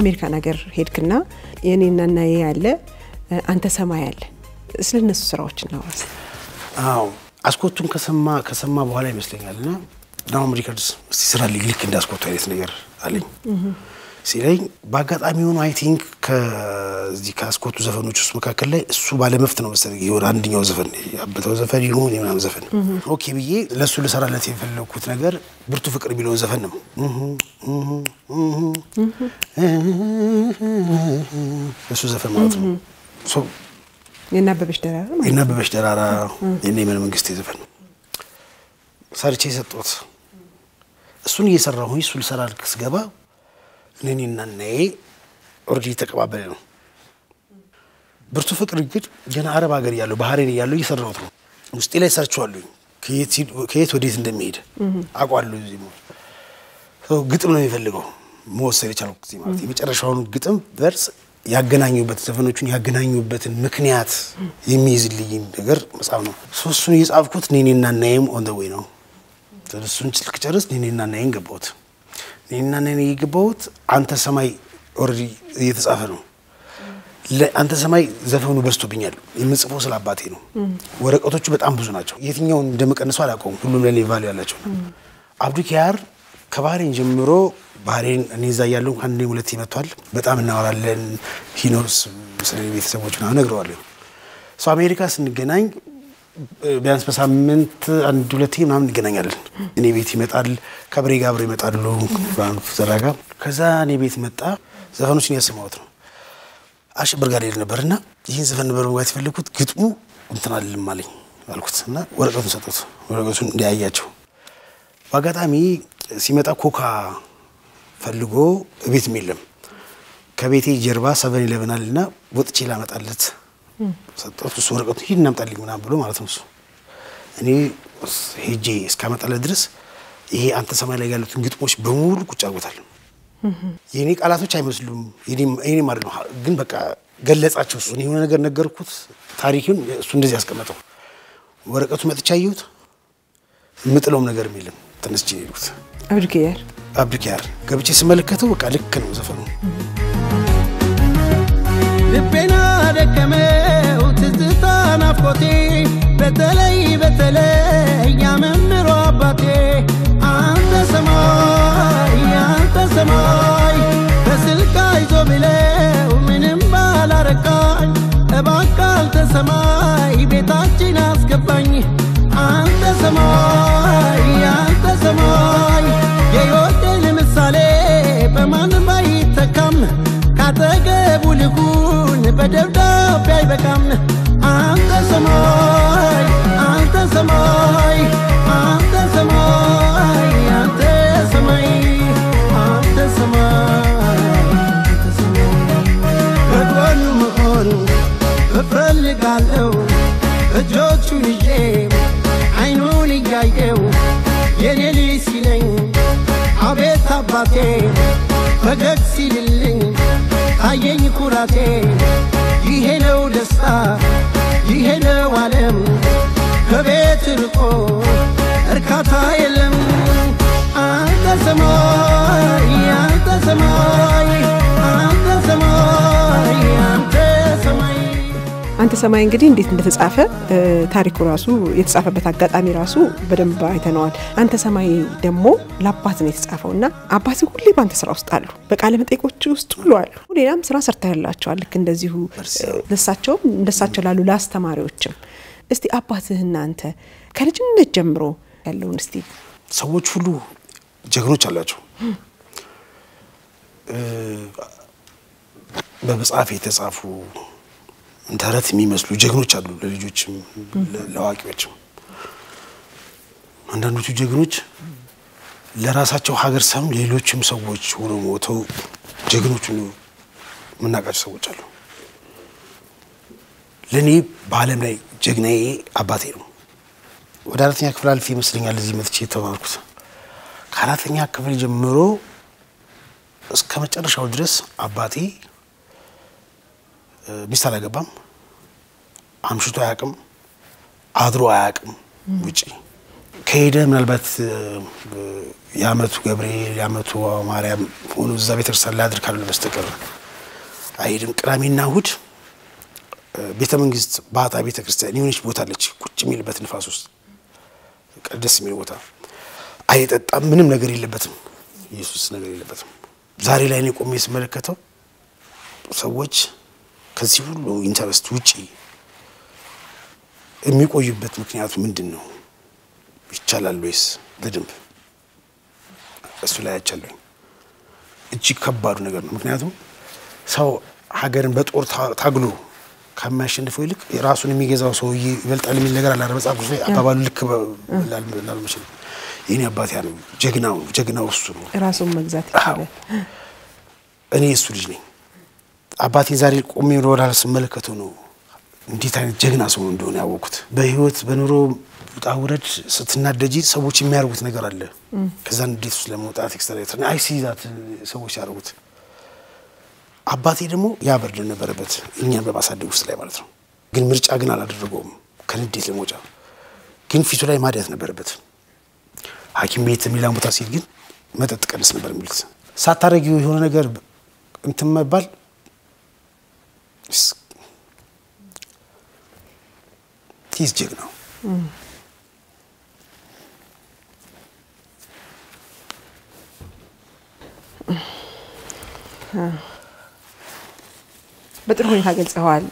አሜሪካን ሀገር ሄድክና የኔና ናዬ ያለ አንተ ሰማይ ያለ ስለ እነሱ ስራዎች እናውራ። አዎ አስኮቱን ከሰማ ከሰማ በኋላ ይመስለኛል እና ዳውም ሪከርድስ እስቲ ስራ ልክ እንደ አስኮቱ አይነት ነገር አለኝ ሲለኝ በአጋጣሚ ሆኖ አይ ቲንክ ከዚህ ከአስኮቱ ዘፈኖች ውስጥ መካከል ላይ እሱ ባለመፍት ነው መሰለኝ የሆነ አንደኛው ዘፈን ያበተው ዘፈን ይሁን የምናምን ዘፈን ኦኬ ብዬ ለእሱ ልሰራለት የፈለግኩት ነገር ብርቱ ፍቅር የሚለውን ዘፈን ነው። እሱ ዘፈን ማለት ነው። የናበበሽ ደራራ ማለት ነው። የናበበሽ ደራራ የኔ የመን መንግስቴ ዘፈን ሰርቼ የሰጠሁት እሱን እየሰራሁኝ እሱ ልሰራ ልክ ስገባ እኔና እናዬ ኦልሬዲ ተቀባበለ ነው። ብርቱ ፍቅር ግን ገና አረብ ሀገር እያለሁ ባህሬን እያለሁ እየሰራሁት ነው። ውስጤ ላይ ሰርቼዋለሁኝ ከየት ወዴት እንደሚሄድ አውቃለሁ። እዚህ ግጥም ነው የሚፈልገው መወሰድ የቻልኩት እዚህ ማለት የመጨረሻውን ግጥም በርስ ያገናኙበት ዘፈኖቹን ያገናኙበትን ምክንያት የሚይዝልኝ ነገር መጽሐፍ ነው። ሶስቱን እየጻፍኩት ኔኔና ናዬም ኦን ደ ዌይ ነው። እሱን ስልክ ጨርስ ኔኔና ናዬን ገባሁት። ኔኔና ናዬን የገባሁት አንተ ሰማይ ኦልሬዲ እየተጻፈ ነው። አንተ ሰማይ ዘፈኑ በዝቶብኛል። የምጽፈው ስለ አባቴ ነው። ወረቀቶቹ በጣም ብዙ ናቸው። የትኛውን እንደምቀንሰው አላውቀውም። ሁሉም ለኔ ቫሉ ያላቸው ነው። አብዱ ኪያር ከባህሬን ጀምሮ ባህሬን እኔ እዛ እያለሁ አንድ ሁለት ይመቷል። በጣም እናወራለን። ሂኖስ ስለ ቤተሰቦች ምናምን እነግረዋለሁ። ሰው አሜሪካ ስንገናኝ ቢያንስ በሳምንት አንድ ሁለቴ ምናምን እንገናኛለን። እኔ ቤት ይመጣል። ከብሬ ጋር አብረው ይመጣሉ። ዘራጋ ከዛ እኔ ቤት መጣ። ዘፈኖችን ያሰማሁት ነው። አሸበር ጋር ሄድ ነበርና ይህን ዘፈን ነበር መግባት የፈለግኩት ግጥሙ እንትን አልልም አለኝ አልኩት እና ወረቀቱን ሰጡት። ወረቀቱን እንዲያያቸው በአጋጣሚ ሲመጣ ኮካ ፈልጎ ቤትም የለም። ከቤቴ ጀርባ ሰቨን ይለብናል እና ወጥቼ ላመጣለት ሰጠሁት። እሱ ወረቀቱ ሂድ እናምጣልኝ ምናምን ብሎ ማለት ነው። እሱ እኔ ሄጄ እስካመጣለት ድረስ ይሄ አንተ ሰማይ ላይ ያሉትን ግጥሞች በሙሉ ቁጭ አድርጎታል። የእኔ ቃላቶች አይመስሉም የኔ ማለት ነው፣ ግን በቃ ገለጻቸው። እሱ የሆነ ነገር ነገርኩት፣ ታሪኩን እሱ እንደዚህ ያስቀመጠው። ወረቀቱ መጥቻ አየሁት፣ የምጥለውም ነገርም የለም። ተነስቼ ሄድኩት። አብዱኪያር አብዱኪያር ገብቼ ስመለከተው በቃ ልክ ነው ዘፈኑ። ልቤና ደከመው ትዝታ ናፍቆቴ በተለይ በተለይ ያመምሮ አባቴ አንተ ሰማይ አንተ ሰማይ በስልክ አይዞ ብለው ምንም ባላረካኝ እባክህ አንተ ሰማይ ቤታችን አስገባኝ አንተ ሰማይ አንተ ሰማይ የሕይወቴን ምሳሌ በማንም አይተካም ካጠገቡ ልሁን በደብዳቤ አይበቃም አንተ ሰማይ አንተ ሰማይ አንተ ሰማይ አንተ ሰማይ አንተ ሰማይ አንተ ሰማይ በጎኑ መሆኑ እፈልጋለሁ እጆቹን ይዤ አይኑን እያየው የኔ ልጅ ሲለኝ አቤት አባቴ ፈገግ ሲልልኝ ታየኝ ኩራቴ ይሄ ነው ደስታ ይሄ ነው ዓለም ከቤት ርቆ እርካታ የለም አንተ ሰማይ አንተ ሰማይ አንተ ሰማይ አንተ ሰማይ አንተ ሰማይ እንግዲህ እንዴት እንደተጻፈ ታሪኩ ራሱ የተጻፈበት አጋጣሚ ራሱ በደንብ አይተነዋል። አንተ ሰማይ ደግሞ ለአባት ነው የተጻፈው እና አባት ሁሌ በአንተ ስራ ውስጥ አሉ፣ በቃለ መጠይቆች ውስጥ ሁሉ አሉ። ሌላም ስራ ሰርተህላቸዋል። ልክ እንደዚሁ ለሳቸውም እንደሳቸው ላሉ ለአስተማሪዎችም። እስቲ አባትህና አንተ ከልጅነት ጀምሮ ያለውን እስቲ ሰዎች ሁሉ ጀግኖች አላቸው። በመጽሐፍ የተጻፉ ተረት የሚመስሉ ጀግኖች አሉ፣ ለልጆችም ለአዋቂዎችም። አንዳንዶቹ ጀግኖች ለራሳቸው ሀገር ሳይሆን ሌሎችም ሰዎች ሆነው ሞተው ጀግኖች የምናውቃቸው ሰዎች አሉ። ለእኔ በዓለም ላይ ጀግናዬ አባቴ ነው። ወደ አራተኛ ክፍል አልፌ ይመስለኛል እዚህ መጥቼ የተማርኩት። ከአራተኛ ክፍል ጀምሮ እስከ መጨረሻው ድረስ አባቴ ሚስት አላገባም፣ አምሽቶ አያውቅም፣ አድሮ አያውቅም ውጪ ከሄደ ምናልባት የአመቱ ገብርኤል የአመቱ ማርያም ሆኖ እዛ ቤተክርስቲያን ላድር ካልሆነ በስተቀር አይሄድም። ቅዳሜና እሁድ ቤተ መንግስት ባህታ ቤተ ክርስቲያን የሆነች ቦታ አለች፣ ቁጭ የሚልበት ንፋስ ውስጥ ደስ የሚል ቦታ። አይጠጣም፣ ምንም ነገር የለበትም፣ ኢየሱስ ነገር የለበትም። ዛሬ ላይ እኔ ቆሜ ስመለከተው ሰዎች ከዚህ ሁሉ ኢንተረስት ውጪ የሚቆዩበት ምክንያቱ ምንድን ነው? ይቻላል ወይስ በደንብ እሱ ላይ አይቻለኝ። እጅግ ከባዱ ነገር ነው። ምክንያቱም ሰው ሀገርን በጦር ታግሎ ከሚያሸንፈው ይልቅ ራሱን የሚገዛው ሰውዬ ይበልጣል የሚል ነገር አለ። መጽሐፍ ቅዱስ ላይ አባባሉ ልክ ላልመችል ይህኔ አባት ያ ነው ጀግናው ጀግናው እሱ ነው። ራሱን መግዛት አዎ። ይችላል። እኔ እሱ ልጅ ነኝ። አባቴን ዛሬ ቆሜ ወደኋላ ስመለከተው ነው እንዴት አይነት ጀግና ሰው እንደሆነ ያወቅኩት። በህይወት በኑሮ ውጣ ውረድ ስትናደጂ ሰዎች የሚያደርጉት ነገር አለ። ከዛ እንዴት ውስጥ ለመውጣት ኤክስትራ አይ ሲይዛት ሰዎች ያደርጉት አባቴ ደግሞ ያ በርደን ነበረበት እኛን በማሳደግ ውስጥ ላይ ማለት ነው። ግን ምርጫ ግን አላደረገውም ከንዴት ለመውጫ ግን ፊቱ ላይ ማዲያት ነበረበት። ሐኪም ቤት ሌላም ቦታ ሲሄድ ግን መጠጥ ቀንስ ነበር የሚሉት። ሳታረጊው የሆነ ነገር እንትን መባል ቲስ ጀግ ነው። በጥሩ ሁኔታ ገልጸዋል።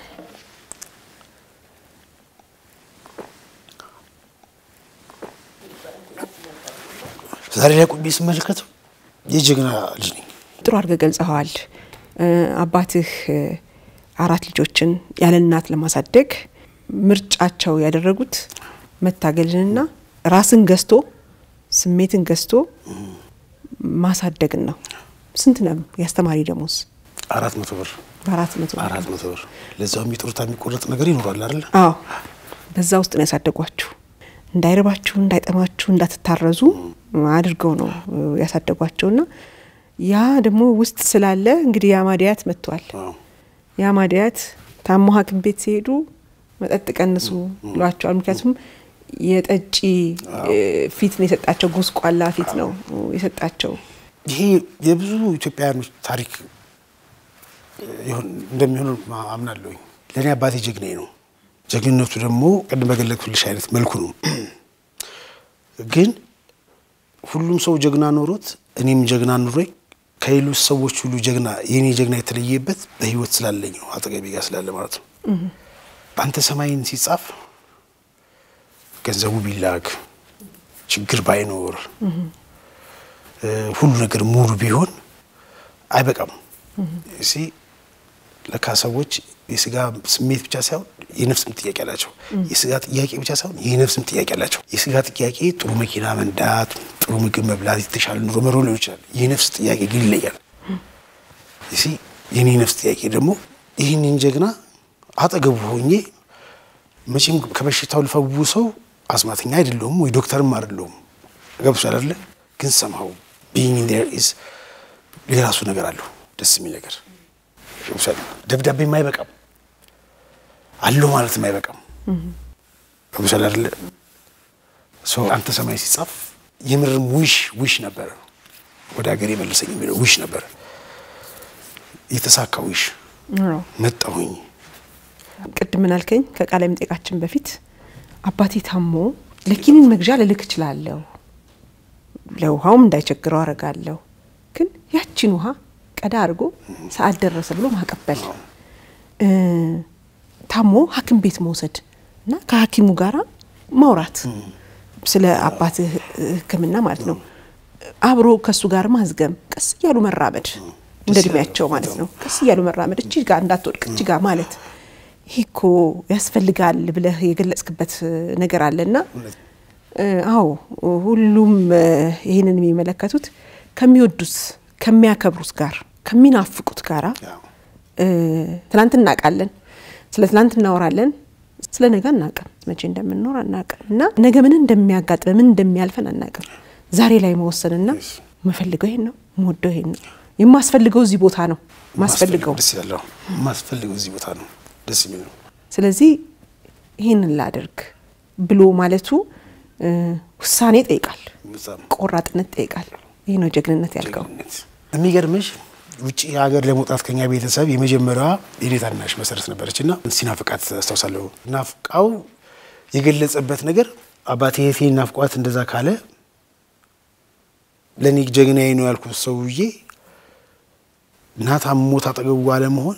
ዛሬ ላይ ቁሜ ስመለከተው የጀግና ልጅ ነኝ። ጥሩ አድርገህ ገልጸዋል። አባትህ አራት ልጆችን ያለ እናት ለማሳደግ ምርጫቸው ያደረጉት መታገልንና ራስን ገዝቶ ስሜትን ገዝቶ ማሳደግን ነው። ስንት ነው የአስተማሪ ደሞዝ? አራት መቶ ብር በአራት መቶ ብር። አራት መቶ ብር ለዛው የሚጥሩታ የሚቆረጥ ነገር ይኖራል አይደለ? አዎ በዛ ውስጥ ነው ያሳደጓችሁ። እንዳይርባችሁ፣ እንዳይጠማችሁ፣ እንዳትታረዙ አድርገው ነው ያሳደጓቸውና ያ ደግሞ ውስጥ ስላለ እንግዲህ የአማዲያት መጥቷል። አዎ። የአማዲያት ታሞ ሐኪም ቤት ሲሄዱ መጠጥ ቀንሱ ብሏቸዋል። ምክንያቱም የጠጪ ፊት ነው የሰጣቸው፣ ጉስቋላ ፊት ነው የሰጣቸው። ይሄ የብዙ ኢትዮጵያውያኖች ታሪክ ይሁን እንደሚሆን አምናለሁኝ። ለእኔ አባቴ ጀግናዬ ነው። ጀግንነቱ ደግሞ ቅድም በገለጽኩልሽ አይነት መልኩ ነው። ግን ሁሉም ሰው ጀግና ኖሮት እኔም ጀግና ኑሮኝ ከሌሎች ሰዎች ሁሉ ጀግና የኔ ጀግና የተለየበት በህይወት ስላለኝ ነው፣ አጠገቤ ጋር ስላለ ማለት ነው። በአንተ ሰማይን ሲጻፍ ገንዘቡ ቢላክ ችግር ባይኖር ሁሉ ነገር ሙሉ ቢሆን አይበቃም። እሲ ለካ ሰዎች የስጋ ስሜት ብቻ ሳይሆን የነፍስም ጥያቄ አላቸው። የስጋ ጥያቄ ብቻ ሳይሆን የነፍስም ጥያቄ አላቸው። የስጋ ጥያቄ ጥሩ መኪና መንዳት፣ ጥሩ ምግብ መብላት፣ የተሻለ ኑሮ መኖር ሊሆን ይችላል። የነፍስ ጥያቄ ግን ይለያል። እሲ የኔ ነፍስ ጥያቄ ደግሞ ይህንን ጀግና አጠገቡ ሆኜ መቼም ከበሽታው ልፈውሰው አስማተኛ አይደለሁም ወይ ዶክተርም አይደለሁም። ገብቶሻል አይደለ? ግን ሰምሃው ቢይንግ ዴር ኢዝ የራሱ ነገር አለው ደስ የሚል ነገር ገብቶሻል። ደብዳቤም አይበቃም አለው ማለትም አይበቃም። ገብቶሻል አይደለ? ሰው አንተ ሰማይ ሲጻፍ የምርም ዊሽ ዊሽ ነበረ ወደ ሀገር የመለሰኝ የሚለው ዊሽ ነበረ። የተሳካ ዊሽ መጣሁኝ። ቅድም ምን አልከኝ? ከቃለ መጠይቃችን በፊት አባቴ ታሞ ለኪኒን መግዣ ልልክ እችላለሁ፣ ለውሃውም እንዳይቸግረው አረጋለሁ። ግን ያቺን ውሃ ቀዳ አድርጎ ሰዓት ደረሰ ብሎ ማቀበል፣ ታሞ ሐኪም ቤት መውሰድ እና ከሐኪሙ ጋራ ማውራት ስለ አባትህ ሕክምና ማለት ነው። አብሮ ከእሱ ጋር ማዝገም፣ ቀስ እያሉ መራመድ እንደ እድሜያቸው ማለት ነው። ቀስ እያሉ መራመድ፣ እቺ ጋ እንዳትወድቅ እቺ ጋ ማለት ይሄ እኮ ያስፈልጋል ብለህ የገለጽክበት ነገር አለና አዎ ሁሉም ይህንን የሚመለከቱት ከሚወዱት ከሚያከብሩት ጋር ከሚናፍቁት ጋራ ትናንት እናውቃለን፣ ስለ ትናንት እናወራለን፣ ስለ ነገ አናውቅም፣ መቼ እንደምንኖር አናውቅም እና ነገ ምን እንደሚያጋጥመ ምን እንደሚያልፈን አናውቅም። ዛሬ ላይ መወሰንና መፈልገው ይሄን ነው የምወደው ይሄን ነው የማስፈልገው እዚህ ቦታ ነው ማስፈልገው ደስ ይላል። አዎ፣ የማስፈልገው እዚህ ቦታ ነው ደስ የሚል ነው። ስለዚህ ይህንን ላደርግ ብሎ ማለቱ እ፣ ውሳኔ ይጠይቃል፣ በጣም ቆራጥነት ይጠይቃል። ይህ ነው ጀግንነት ያልከው። ጀግንነት። የሚገርምሽ ውጭ ሀገር ለመውጣት ከኛ ቤተሰብ የመጀመሪያዋ የኔ ታናሽ መሰረት ነበረች እና ሲናፍቃት አስታውሳለሁ። ናፍቃው የገለጸበት ነገር አባቴ እህቴን ናፍቋት እንደዛ ካለ ለእኔ ጀግናዬ ነው ያልኩት ሰውዬ ናታ ሞት አጠገቡ አለመሆን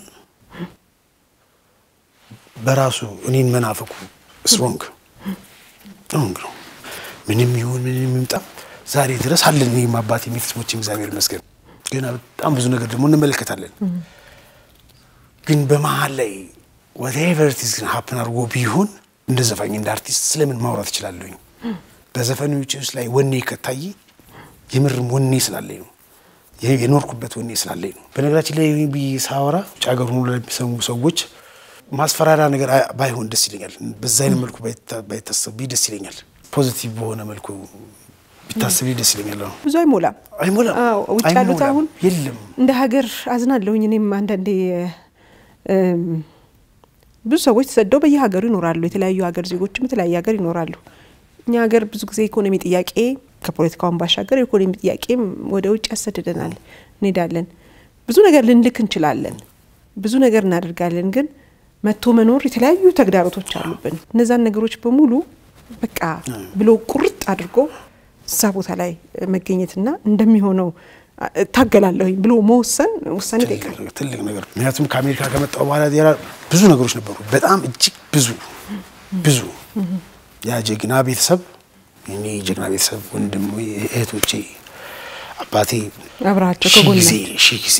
በራሱ እኔን መናፈቁ ስትሮንግ ስትሮንግ ነው። ምንም ይሁን ምንም ይምጣ ዛሬ ድረስ አለን። እኔም አባቴ ቤተሰቦችም እግዚአብሔር ይመስገን። ገና በጣም ብዙ ነገር ደግሞ እንመለከታለን። ግን በመሀል ላይ ወቴቨር ኢት ኢዝ ግን ሀፕን አድርጎ ቢሆን እንደ ዘፋኝ እንደ አርቲስት ስለምን ማውራት እችላለሁኝ? በዘፈኖች ውስጥ ላይ ወኔ ከታየ የምርም ወኔ ስላለኝ ነው የ- የኖርኩበት ወኔ ስላለኝ ነው። በነገራችን ላይ ብዬ ሳወራ ውጭ ሀገር ሆኖ ለሚሰሙ ሰዎች ማስፈራሪያ ነገር አይ- ባይሆን ደስ ይለኛል። በዛ አይነት መልኩ ባይታ- ባይታሰብ ደስ ይለኛል። ፖዚቲቭ በሆነ መልኩ ቢታሰብ ደስ ይለኛል። አሁን ብዙ አይሞላም። አይሞላም። አዎ፣ ውጭ ያሉት አይሞላም። አሁን የለም እንደ ሀገር አዝናለሁኝ። እኔም አንዳንዴ እም፣ ብዙ ሰዎች ተሰደው በየሀገሩ ይኖራሉ። የተለያዩ ሀገር ዜጎችም የተለያየ ሀገር ይኖራሉ። እኛ ሀገር ብዙ ጊዜ ኢኮኖሚ ጥያቄ ከፖለቲካውን ባሻገር የኢኮኖሚ ጥያቄም ወደ ውጭ ያሰድደናል። እንሄዳለን፣ ብዙ ነገር ልንልክ እንችላለን፣ ብዙ ነገር እናደርጋለን። ግን መጥቶ መኖር የተለያዩ ተግዳሮቶች አሉብን። እነዛን ነገሮች በሙሉ በቃ ብሎ ቁርጥ አድርጎ እዛ ቦታ ላይ መገኘትና እንደሚሆነው አ- እታገላለሁኝ ብሎ መወሰን ውሳኔ ይጠይቃል። ትልቅ ትልቅ ነገር ምክንያቱም ከአሜሪካ ከመጣሁ በኋላ ሌላ ብዙ ነገሮች ነበሩ። በጣም እጅግ ብዙ ብዙ ያ ጀግና ቤተሰብ እኔ ጀግና ቤተሰብ ወንድም እህቶቼ፣ አባቴ አብረሃቸው ሺህ ከጎን ጊዜ ሺህ ጊዜ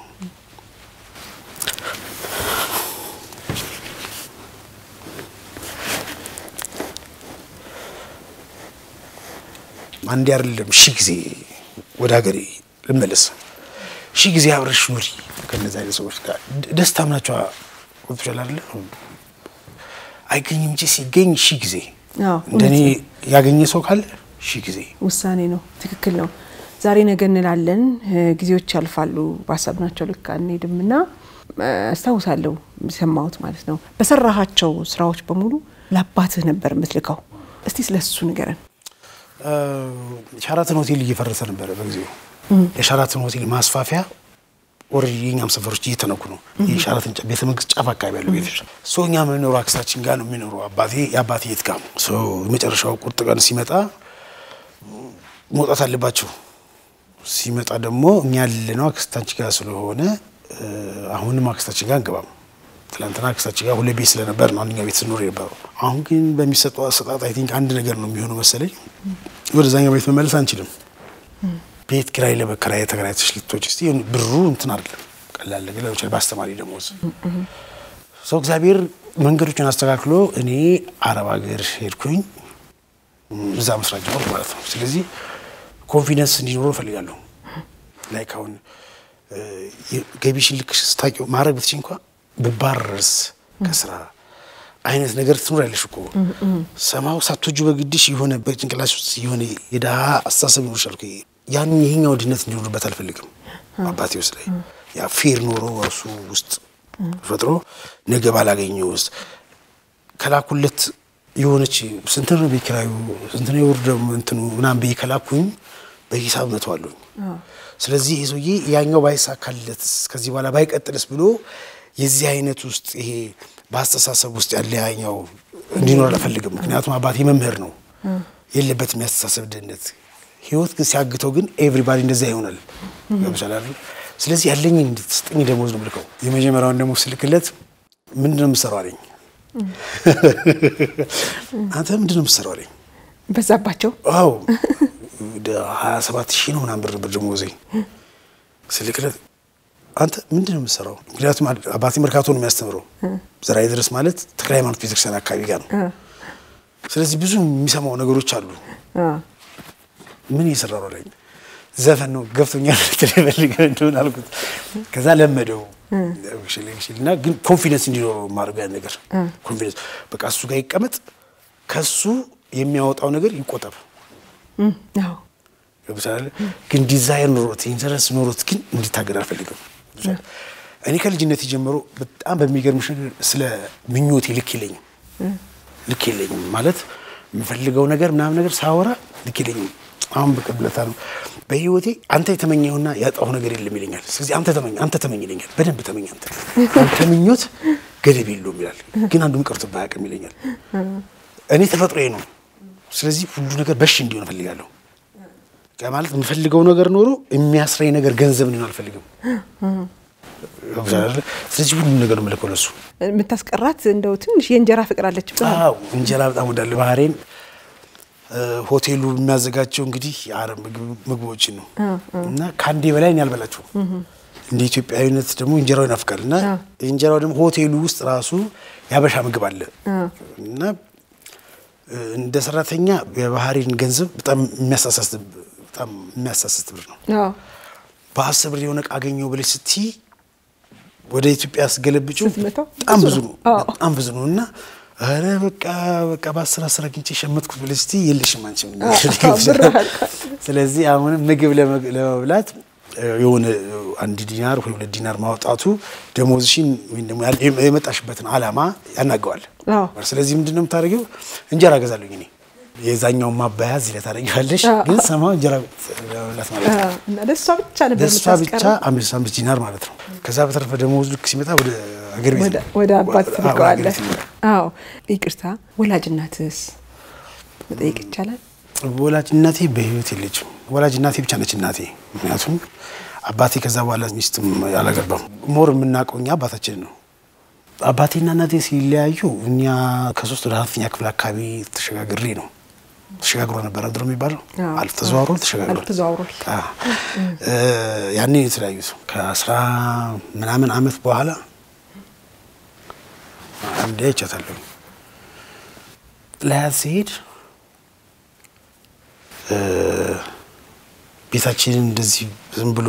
አንዴ አይደለም ሺህ ጊዜ ወደ ሀገሬ ልመለስ ሺህ ጊዜ አብረሽ ኑሪ ከነዚህ አይነት ሰዎች ጋር ደ- ደስታም ናቸው። ወጥቶሻል አይደለ? አይገኝም እንጂ ሲገኝ ሺህ ጊዜ አዎ፣ እንደኔ ያገኘ ሰው ካለ ሺህ ጊዜ ውሳኔ ነው። ትክክል ነው። ዛሬ ነገ እንላለን፣ እ፣ ጊዜዎች ያልፋሉ፣ ባሰብናቸው ልክ አንሄድም እና እ፣ አስታውሳለሁ የሰማሁት ማለት ነው በሰራሃቸው ስራዎች በሙሉ ለአባትህ ነበር የምትልከው። እስቲ ስለ እሱ ንገረን። ሸራተን ሆቴል እየፈረሰ ነበረ በጊዜው። የሸራተን ሆቴል ማስፋፊያ ኦልሬዲ የኛም ሰፈሮች እየተነኩ ነው። የሸራተን ጫ- ቤተ መንግስት ጫፍ አካባቢ ያሉ ቤቶች ሶ እኛ የምንኖሩ አክስታችን ጋር ነው የሚኖሩ አባቴ የአባቴ የት ጋር ነው። ሶ የመጨረሻው ቁርጥ ቀን ሲመጣ መውጣት አለባቸው። ሲመጣ ደግሞ እኛ ያለነው አክስታችን ጋር ስለሆነ እ፣ አሁንም አክስታችን ጋር እንገባም። ትናንትና አክስታችን ጋር ሁለት ቤት ስለነበር ነው አንደኛው ቤት ስኖር የነበረው። አሁን ግን በሚሰጠው አሰጣጥ አይ ቲንክ አንድ ነገር ነው የሚሆነው መሰለኝ። ወደዛኛው ቤት መመለስ አንችልም። ቤት ኪራይ ለመከራይ ተከራይተሽ ልትወጪ እስቲ ብሩ እንትን አይደለም ቀላል ነገር ሊሆን ይችላል። በአስተማሪ ደሞዝ ሰው እግዚአብሔር መንገዶችን አስተካክሎ እኔ አረብ ሀገር ሄድኩኝ እዛ መስራት ጀመርኩ ማለት ነው። ስለዚህ ኮንፊደንስ እንዲኖረው እፈልጋለሁ። ላይክ አሁን እ፣ ገቢሽን ልክ ስታውቂው ማድረግ ብትች እንኳ ብባረርስ ከስራ አይነት ነገር ትኖር ያለሽ እኮ ሰማው ሳትወጁ በግድሽ የሆነ በጭንቅላሽ ውስጥ የሆነ የድሀ አስተሳሰብ ይኖርሻል እኮ። ያን ይሄኛው ድህነት እንዲኖርበት አልፈልግም። አባቴ ውስጥ ላይ ያ ፌር ኖሮ እሱ ውስጥ ፈጥሮ ነገ ባላገኘው ውስጥ ከላኩለት የሆነች ስንት ነው ቤት ኪራዩ ስንት ነው የወር ደሞ እንትኑ ምናምን ብዬ ከላኩኝ በሂሳብ መተዋለሁኝ። ስለዚህ ይህ ሰውዬ ያኛው ባይሳካለትስ ከዚህ በኋላ ባይቀጥልስ ብሎ የዚህ አይነት ውስጥ ይሄ በአስተሳሰብ ውስጥ ያለ ያኛው እንዲኖር አልፈልግም። ምክንያቱም አባቴ መምህር ነው፣ የለበትም ያስተሳሰብ ድህነት። ህይወት ግን ሲያግተው ግን ኤቭሪባዲ እንደዚያ ይሆናል። ገብቶሻል አይደል? ስለዚህ ያለኝ እንድትስጠኝ ደሞዝ ነው የምልከው። የመጀመሪያውን ደግሞ ስልክለት ምንድን ነው የምትሰራው አለኝ። አንተ ምንድን ነው የምትሰራው አለኝ። በዛባቸው ዋው ወደ ሀያ ሰባት ሺህ ነው ምናምን ብር ነበር ደሞዜ። ስልክለት አንተ ምንድን ነው የምትሰራው? ምክንያቱም አባቴ መርካቶ ነው የሚያስተምረው። ዘራይ ድረስ ማለት ተክለ ሃይማኖት ቤተክርስቲያን አካባቢ ጋር ነው። ስለዚህ ብዙ የሚሰማው ነገሮች አሉ። አ፣ ምን እየሰራ ነው አለኝ። ዘፈን ነው ገብቶኛል ትፈልገ እንደሆነ አልኩት። ከዛ ለመደው ሽል ሽል እና ግን ኮንፊደንስ እንዲኖረው ማድረግ ያን ነገር ኮንፊደንስ በቃ እሱ ጋር ይቀመጥ፣ ከሱ የሚያወጣው ነገር ይቆጠብ። እም፣ አዎ ገብቶሻል ግን ዲዛይር ኖሮት ኢንተረስት ኖሮት ግን እንዲታገድ አልፈልግም። እኔ ከልጅነት ጀምሮ በጣም በሚገርምሽ ነገር ስለ ምኞቴ ልክ የለኝም ልክ የለኝም ማለት የምፈልገው ነገር ምናምን ነገር ሳወራ ልክ የለኝም። አሁን በቅርብ ዕለት ነው በህይወቴ አንተ የተመኘውና ያጣሁ ነገር የለም ይለኛል። ስለዚህ አንተ ተመኝ አንተ ተመኝ ይለኛል። በደንብ ተመኝ አንተ አንተ ምኞት ገደብ የለውም ይላል። ግን አንዱም ቀርቶብህ አያውቅም ይለኛል። እኔ ተፈጥሮዬ ነው። ስለዚህ ሁሉ ነገር በሽ እንዲሆን እፈልጋለሁ። በቃ ማለት የምፈልገው ነገር ኖሮ የሚያስረኝ ነገር ገንዘብ እንዲሆን አልፈልግም። ስለዚህ ሁሉም ነገር ምልከው ለሱ የምታስቀራት እንደው ትንሽ የእንጀራ ፍቅር አለች ብለሃል። አዎ እንጀራ በጣም ወዳለሁ። ባህሬን ሆቴሉ የሚያዘጋጀው እንግዲህ የአረብ ምግቦችን ነው እና ከአንዴ በላይ እኔ አልበላቸውም። እንደ ኢትዮጵያዊነት ደግሞ እንጀራው ይናፍቃል እና እንጀራው ደግሞ ሆቴሉ ውስጥ ራሱ ያበሻ ምግብ አለ እና እንደ ሰራተኛ የባህሬን ገንዘብ በጣም የሚያሳሳስት በጣም የሚያሳስት ብር ነው። አዎ በአስር ብር የሆነ ዕቃ አገኘው ብለሽ ስትይ ወደ ኢትዮጵያ ስገለብጭው ስትመታው በጣም ብዙ ብዙ ነው። ነው አዎ። በጣም ብዙ ነው እና ኧረ በቃ በቃ በአስር አስር አግኝቼ ሸመትኩት ብለሽ ስትይ የለሽም አንቺም። ብር አልቋል። ስለዚህ አሁንም ምግብ ለመግ- ለመብላት እ፣ የሆነ አንድ ዲናር ወይ ሁለት ዲናር ማውጣቱ ደሞዝሽን ወይም ደግሞ ያል- የመጣሽበትን ዓላማ ያናገዋል። አዎ። ስለዚህ ምንድን ነው የምታደርጊው? እንጀራ እገዛለሁኝ እኔ የዛኛውን ማባያ እዚህ ላይ ታደርጊዋለሽ፣ አዎ። ግን ሰማው እንጀራ ለመብላት ማለት ነው። አዎ። እና ለእሷ ብቻ ነበር ለእሷ ብቻ የምታስቀረው። አምስት አምስት ዲናር ማለት ነው። ከዛ በተረፈ ደሞዝ ልክ ሲመጣ ወደ አገር ቤት ወደ- ነው። ወደ አባት አዎ፣ ወደ ትልቀዋለህ። አገር ቤት ነው። አዎ ይቅርታ፣ ወላጅ እናትስ መጠየቅ ይቻላል? ወላጅ እናቴ በህይወት የለችም። ወላጅ እናቴ ብቻ ነች እናቴ። ምክንያቱም አባቴ ከዛ በኋላ ሚስትም አላገባም። ሞር የምናውቀው እኛ አባታችን ነው። አባቴና እናቴ ሲለያዩ እኛ ከሶስት ወደ አራተኛ ክፍል አካባቢ ተሸጋግሬ ነው ተሸጋግሮ ነበር ድሮ የሚባለው አዎ። አልፍ ተዘዋውሮ ተሸጋግሮ አልፍ ተዘዋውሯል። ያኔ ነው የተለያዩት። ከአስራ ምናምን አመት በኋላ አንዴ አይቻታለሁ። ለያት ሲሄድ እ፣ ቤታችንን እንደዚህ ዝም ብሎ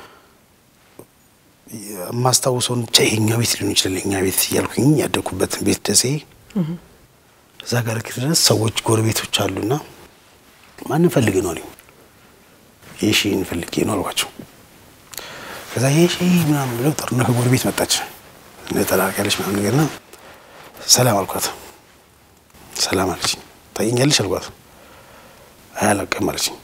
የማስታውሰውን ብቻ ይሄኛ ቤት ሊሆን ይችላል የኛ ቤት እያልኩኝ ያደግኩበትን ቤት ደሴ እዛ ጋር ድረስ ሰዎች ጎረቤቶች አሉና ማንን ፈልግ ነው አሉኝ። የሺን ፈልጌ ነው አልኳቸው። ከዛ የሺ ምናምን ብለው ጠሩና ከጎረቤት መጣች ነጠላ ያለች ምናምን ነገርና ሰላም አልኳት። ሰላም አለችኝ። ታየኛለሽ አልኳት። አይ አላውቅም አለችኝ።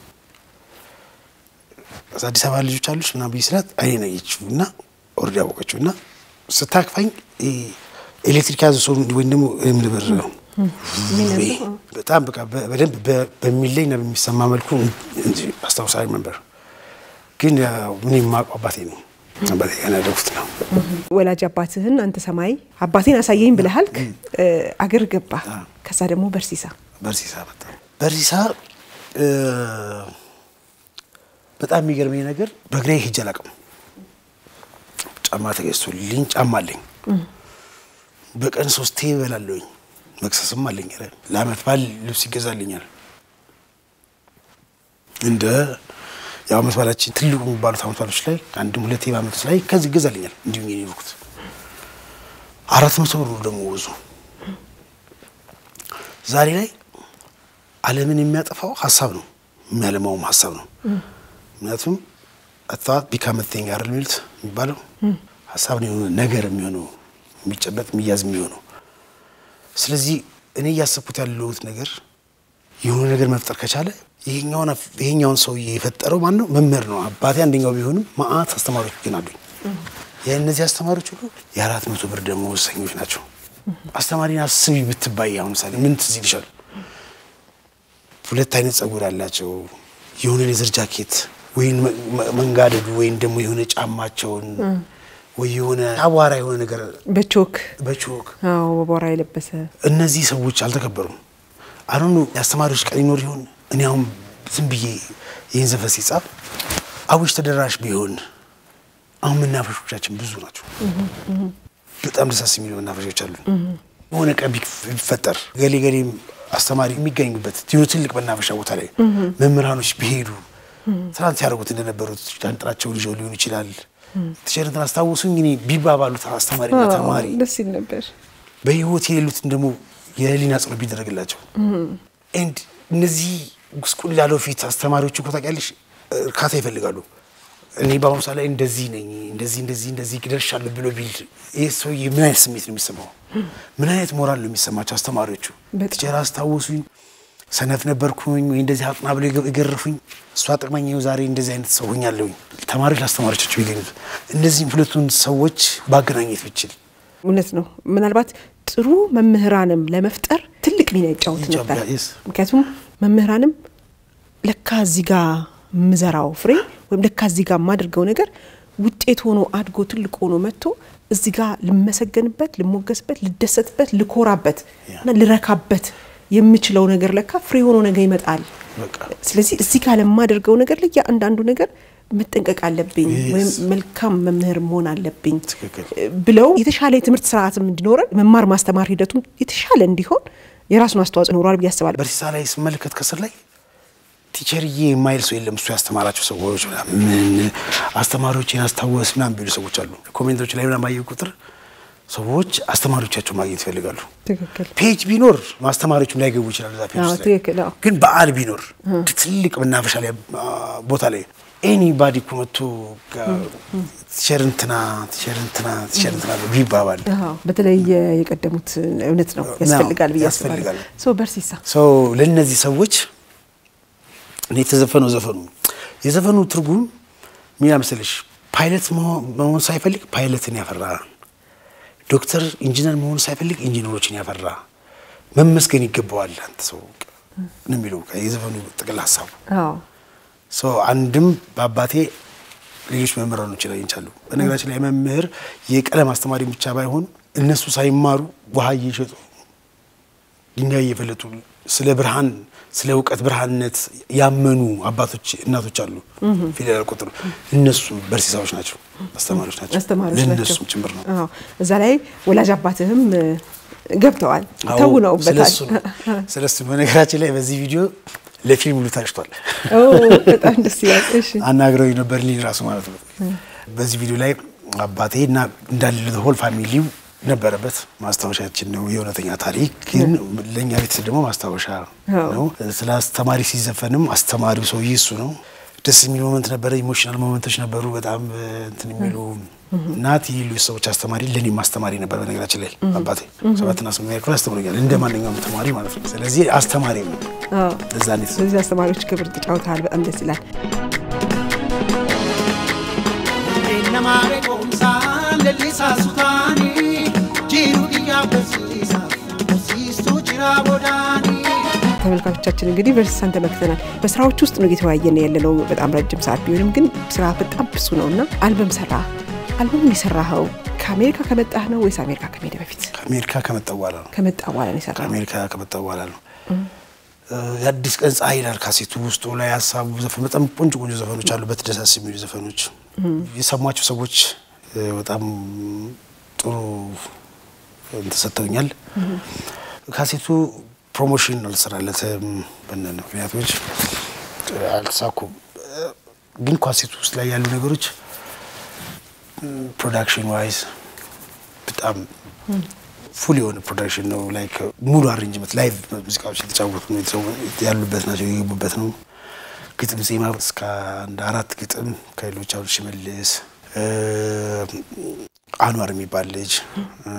ከዛ አዲስ አበባ ልጆች አሉች ምናምን ብዬ ስላት አይኔ ነየችው እና ኦልሬዲ አወቀችው እና ስታክፋኝ ኤሌክትሪክ ያዘ ሰው ወይም ደግሞ ምን ብር ነው በጣም በቃ በ- በደንብ በ- በሚለኝ እና በሚሰማ መልኩ እንጂ አስታውሳለሁ ነበር። ግን ያው ምን የማውቀው አባቴ ነው። አባቴ ጋር ነው ያደግኩት ነው። ወላጅ አባትህን አንተ ሰማይ አባቴን አሳየኝ ብለሃል። እ፣ አገር ገባ። ከዛ ደግሞ በርሲሳ በርሲሳ በጣም በርሲሳ እ፣ በጣም የሚገርመኝ ነገር በእግሬ ሄጄ አላውቅም። ጫማ ተገዝቶልኝ ጫማ አለኝ። በቀን ሶስቴ እበላለሁኝ። መክሰስም አለኝ። ኧረ ለአመት በዓል ልብስ ይገዛልኛል። እንደ ያው አመት በዓላችን ትልቁ የሚባሉት አመት በዓሎች ላይ አንድም ሁለቴ በአመት ውስጥ ላይ ከዚህ ይገዛልኛል። እንዲሁ ነው የኖርኩት። አራት መቶ ብር ነው ደግሞ ወዙ ዛሬ ላይ ዓለምን የሚያጠፋው ሀሳብ ነው፣ የሚያለማውም ሀሳብ ነው። ምክንያቱም አታት ቢካመቴኝ ጋር የሚሉት የሚባለው ሀሳብ ነው የሆነ ነገር የሚሆነው የሚጨበጥ የሚያዝ የሚሆነው። ስለዚህ እኔ እያሰብኩት ያለሁት ነገር የሆነ ነገር መፍጠር ከቻለ ይሄኛውን አፍ- ይሄኛውን ሰውዬ የፈጠረው ማን ነው? መምህር ነው። አባቴ አንደኛው ቢሆንም መአት አስተማሪዎች ግን አሉኝ። የእነዚህ አስተማሪዎች ሁሉ የአራት መቶ ብር ደመወዝተኞች ናቸው። አስተማሪን አስቢ ብትባይ አሁን ምሳሌ ምን ትዝ ይልሻል? ሁለት አይነት ጸጉር ያላቸው የሆነ ሌዘር ጃኬት ወይም መ- መ- መንጋደዱ ወይም ደግሞ የሆነ ጫማቸውን ወይ የሆነ አቧራ የሆነ ነገር በቾክ በቾክ አዎ፣ በቦራ የለበሰ እነዚህ ሰዎች አልተከበሩም። አሁን የአስተማሪዎች ቀን ይኖር ይሆን? እኔ አሁን ዝም ብዬ ይህን ዘፈን ሲጻፍ አዊሽ ተደራሽ ቢሆን አሁን መናፈሾቻችን ብዙ ናቸው። በጣም ደሳስ የሚሉ መናፈሾች አሉ። የሆነ ቀን ቢፍ- ቢፈጠር ገሌ ገሌ አስተማሪ የሚገኙበት የሆነ ትልቅ መናፈሻ ቦታ ላይ መምህራኖች ቢሄዱ ትናንት ያደርጉት እንደነበሩት ጃንጥላቸውን ይዘው ሊሆን ይችላል። ቲቸርንትን አስታውሱኝ እኔ ቢባባሉት አስተማሪና አዎ፣ ተማሪ ደስ ይል ነበር። በህይወት የሌሉትን ደግሞ የህሊና ጸሎት ቢደረግላቸው ኤንድ እነዚህ ጉስቁል ያለው ፊት አስተማሪዎች እኮ ታውቂያለሽ እርካታ ይፈልጋሉ። እኔ በአሁኑ ሰዓት ላይ እንደዚህ ነኝ እንደዚህ እንደዚህ እንደዚህ ደርሻለሁ ብሎ ቢል ይህ ሰውዬ ምን አይነት ስሜት ነው የሚሰማው? ምን አይነት ሞራል ነው የሚሰማቸው አስተማሪዎቹ? በጣም። ቲቸር አስታውሱኝ ሰነፍ ነበርኩኝ ወይ እንደዚህ አጥና ብሎ የገረፉኝ እሷ ጠቅመኝ ይኸው ዛሬ እንደዚህ አይነት ሰው ሆኛለሁኝ። ተማሪዎች ለአስተማሪዎቻቸው ቢገኙት እነዚህም ሁለቱን ሰዎች ባገናኘት ብችል እውነት ነው። ምናልባት ጥሩ መምህራንም ለመፍጠር ትልቅ ሚና ይጫወት ይጫወት፣ ነበር። yes። ምክንያቱም መምህራንም ለካ እዚህ ጋ ምዘራው ፍሬ ወይም ለካ እዚህ ጋ የማደርገው ነገር ውጤት ሆኖ አድጎ ትልቅ ሆኖ መጥቶ እዚህ ጋ ልመሰገንበት፣ ልሞገስበት፣ ልደሰትበት፣ ልኮራበት እና ልረካበት የምችለው ነገር ለካ ፍሬ ሆኖ ነገ ይመጣል። በቃ ስለዚህ እዚህ ጋር ለማደርገው ነገር ለእያንዳንዱ ነገር መጠንቀቅ አለብኝ Yes. ወይም መልካም መምህር መሆን አለብኝ ትክክል። ብለው የተሻለ የትምህርት ስርዓትም እንዲኖረን መማር ማስተማር ሂደቱም የተሻለ እንዲሆን የራሱን አስተዋጽኦ ይኖረዋል ብዬ አስባለሁ። በርሲሳ ላይ ስመለከት ከስር ላይ ቲቸርዬ የማይል ሰው የለም። እሱ ያስተማራቸው ሰዎች ምናምን አስተማሪዎችን አስታወስ ምናምን ቢሉ ሰዎች አሉ። ኮሜንቶች ላይ ምናምን ባየሁ ቁጥር ሰዎች አስተማሪዎቻቸው ማግኘት ይፈልጋሉ። ትክክል ፔጅ ቢኖር ማስተማሪዎችም ላይገቡ ይችላሉ። እዛ ፔጅ አዎ፣ ውስጥ ላይ። ትክክል፣ አዎ። ግን በዓል ቢኖር ትልቅ መናፈሻ ላይ አ፣ ቦታ ላይ ኤኒባዲ እኮ መጥቶ ቲቸር እንትና ቲቸር እንትና ቲቸር እንትና ብሎ ቢባባል አዎ፣ በተለይ የቀደሙት እውነት ነው ያስፈልጋል ብዬ አስባለሁ። ያስፈልጋል። ሰው በርሲሳ ሰው ለእነዚህ ሰዎች እኔ የተዘፈነው ዘፈኑ የዘፈኑ ትርጉም ሚና መሰለሽ ፓይለት መሆን መሆን ሳይፈልግ ፓይለትን ያፈራ፣ ዶክተር ኢንጂነር መሆን ሳይፈልግ ኢንጂነሮችን ያፈራ መመስገን ይገባዋል አንተ ሰው ነው የሚለው የዘፈኑ ጥቅል ሀሳቡ። አዎ ሰው አንድም በአባቴ ሌሎች መምህራኖች ላይ ይንቻሉ። በነገራችን ላይ መምህር የቀለም አስተማሪ ብቻ ባይሆን እነሱ ሳይማሩ ውሃ እየሸጡ ድንጋይ እየፈለጡ ስለ ብርሃን ስለ እውቀት ብርሃንነት ያመኑ አባቶች እናቶች አሉ። ፊደል ያልቆጠሩ እነሱ በርሲሳዎች ናቸው፣ አስተማሪዎች ናቸው። አስተማሪዎች ናቸው። ለእነሱም ጭምር ነው። አዎ እዛ ላይ ወላጅ አባትህም እ፣ ገብተዋል አዎ፣ ተውነውበታል። ስለሱ ነው። ስለሱ በነገራችን ላይ በዚህ ቪዲዮ ለፊልም ሁሉ ታጭቷል። ኦ በጣም ደስ ይላል። እሺ አናግረው ነበር ልጅ ራሱ ማለት ነው። በዚህ ቪዲዮ ላይ አባቴ እና እንዳለ ሆል ፋሚሊው ነበረበት። ማስታወሻችን ነው የእውነተኛ ታሪክ ግን ለእኛ ቤተሰብ ደግሞ ማስታወሻ አዎ። ነው። ስለ አስተማሪ ሲዘፈንም አስተማሪው ሰውዬ እሱ ነው። ደስ የሚል ሞመንት ነበረ። ኢሞሽናል ሞመንቶች ነበሩ በጣም እ፣ እንትን የሚሉ እናት የሌሎች ሰዎች አስተማሪ ለእኔም አስተማሪ ነበር። በነገራችን ላይ አባቴ ሰባትና ስምንተኛ ክፍል አስተምሮኛል እንደ ማንኛውም ተማሪ ማለት ነው። ስለዚህ አስተማሪ ነው። አዎ ለዛ ነው የተሰጠው። ስለዚህ አስተማሪዎች ክብር ተጫውተሃል። በጣም ደስ ይላል። nama beekumsaan leellisaa sutaanii jiru biyyaa barsiisa barsiistuu jira bodaanii. ተመልካቾቻችን እንግዲህ ቨርሲሳን ተመልክተናል። በስራዎች ውስጥ ነው እየተወያየን ያለነው በጣም ረጅም ሰዓት ቢሆንም ግን ስራ በጣም ብዙ ነው እና አልበም ሰራ። አልበሙን የሰራኸው ከአሜሪካ ከመጣህ ነው ወይስ አሜሪካ ከመሄድ በፊት? ከአሜሪካ ከመጣ በኋላ ነው ከመጣ በኋላ ነው የሰራኸው? ከአሜሪካ ከመጣ በኋላ ነው። የአዲስ ቀን ፀሐይ ይላል ካሴቱ ውስጡ ላይ ሀሳቡ ዘፈን በጣም ቆንጆ ቆንጆ ዘፈኖች አሉበት። ደሳስ የሚሉ ዘፈኖች የሰሟቸው ሰዎች እ፣ በጣም ጥሩ እንትን ሰጥተውኛል። ካሴቱ ፕሮሞሽን አልሰራለትም በእነዚህ ምክንያቶች እ፣ አልተሳኩም። እ፣ ግን ካሴቱ ውስጥ ላይ ያሉ ነገሮች ፕሮዳክሽን ዋይዝ በጣም ፉል የሆነ ፕሮዳክሽን ነው። ላይክ ሙሉ አሬንጅመንት ላይቭ ሙዚቃዎች የተጫወቱ ነው የተሰው- ያሉበት ናቸው የገቡበት ነው። ግጥም ዜማ እስከ አንድ አራት ግጥም ከሌሎች አሁን ሽመልስ እ፣ አንዋር የሚባል ልጅ እ፣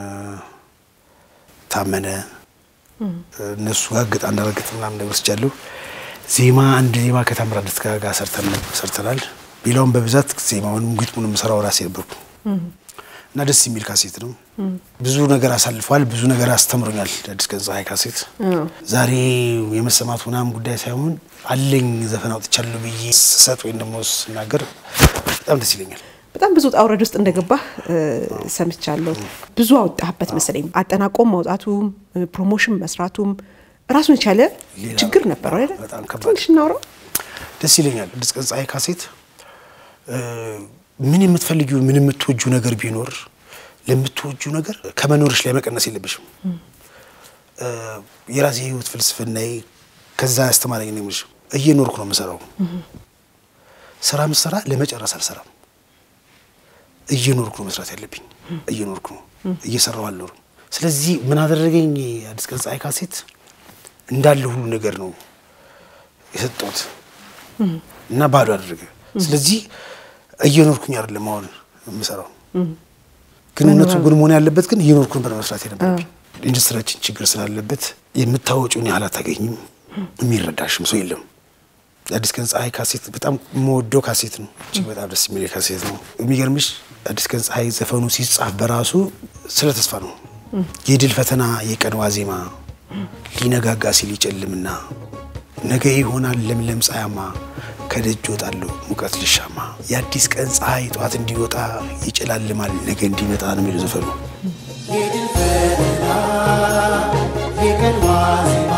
ታመነ እነሱ ጋር ግጥ አንድ አራት ግጥም ምናምን ነገር ወስጃለሁ። ዜማ አንድ ዜማ ከታምራት ደስታ ጋር ሰርተን ሰርተናል። ሌላውን በብዛት ዜማውንም ግጥሙንም ሰራው ራሴ ነበርኩ እና ደስ የሚል ካሴት ነው። ብዙ ነገር አሳልፏል። ብዙ ነገር አስተምሮኛል። የአዲስ ቀን ፀሐይ ካሴት ዛሬ የመሰማት ምናምን ጉዳይ ሳይሆን አለኝ ዘፈን አውጥቻለሁ ብዬ ስሰጥ ወይም ደግሞ ስናገር በጣም ደስ ይለኛል። በጣም ብዙ ውጣ ውረድ ውስጥ እንደገባህ እ፣ ሰምቻለሁ። ብዙ አወጣህበት መሰለኝ። አጠናቆም ማውጣቱም እ፣ ፕሮሞሽን መስራቱም ራሱን የቻለ ሌላ ችግር ነበረው አይደል? በጣም ከባድ። ትንሽ እናውራው። ደስ ይለኛል። አዲስ ቀን ፀሐይ ካሴት እ፣ ምን የምትፈልጊው ምን የምትወጁ ነገር ቢኖር ለምትወጁ ነገር ከመኖርሽ ላይ መቀነስ የለብሽም። እ፣ የራሴ የህይወት ፍልስፍናዬ ከዛ ያስተማረኝ ነው የምልሽ። እየኖርኩ ነው የምሰራው። ስራ ምሰራ ለመጨረስ አልሰራም። እየኖርኩ ነው መስራት ያለብኝ። እየኖርኩ ነው እየሰራው አልኖርም። ስለዚህ ምን አደረገኝ አዲስ ቀን ፀሐይ ካሴት እንዳለ ሁሉ ነገር ነው የሰጠሁት እና ባዶ አደረገ። ስለዚህ እየኖርኩኝ አይደለም አሁን የምሰራው። ግን እውነቱ ግን መሆን ያለበት ግን እየኖርኩ ነበር መስራት የነበረብኝ። ኢንዱስትሪያችን ችግር ስላለበት የምታወጪውን ያህል አታገኝም። የሚረዳሽም ሰው የለም። የአዲስ ቀን ፀሐይ ካሴት በጣም የምወደው ካሴት ነው። እጅግ በጣም ደስ የሚል ካሴት ነው። የሚገርምሽ አዲስ ቀን ፀሐይ ዘፈኑ ሲጻፍ በራሱ ስለ ተስፋ ነው። የድል ፈተና የቀን ዋዜማ ሊነጋጋ ሲል ይጨልምና ነገ ይሆናል ለምለም ፀሐያማ ከደጅ ወጣለሁ ሙቀት ልሻማ የአዲስ ቀን ፀሐይ ጠዋት እንዲወጣ ይጨላልማል ነገ እንዲመጣ ነው የሚለው ዘፈኑ። የድል ፈተና የቀን ዋዜማ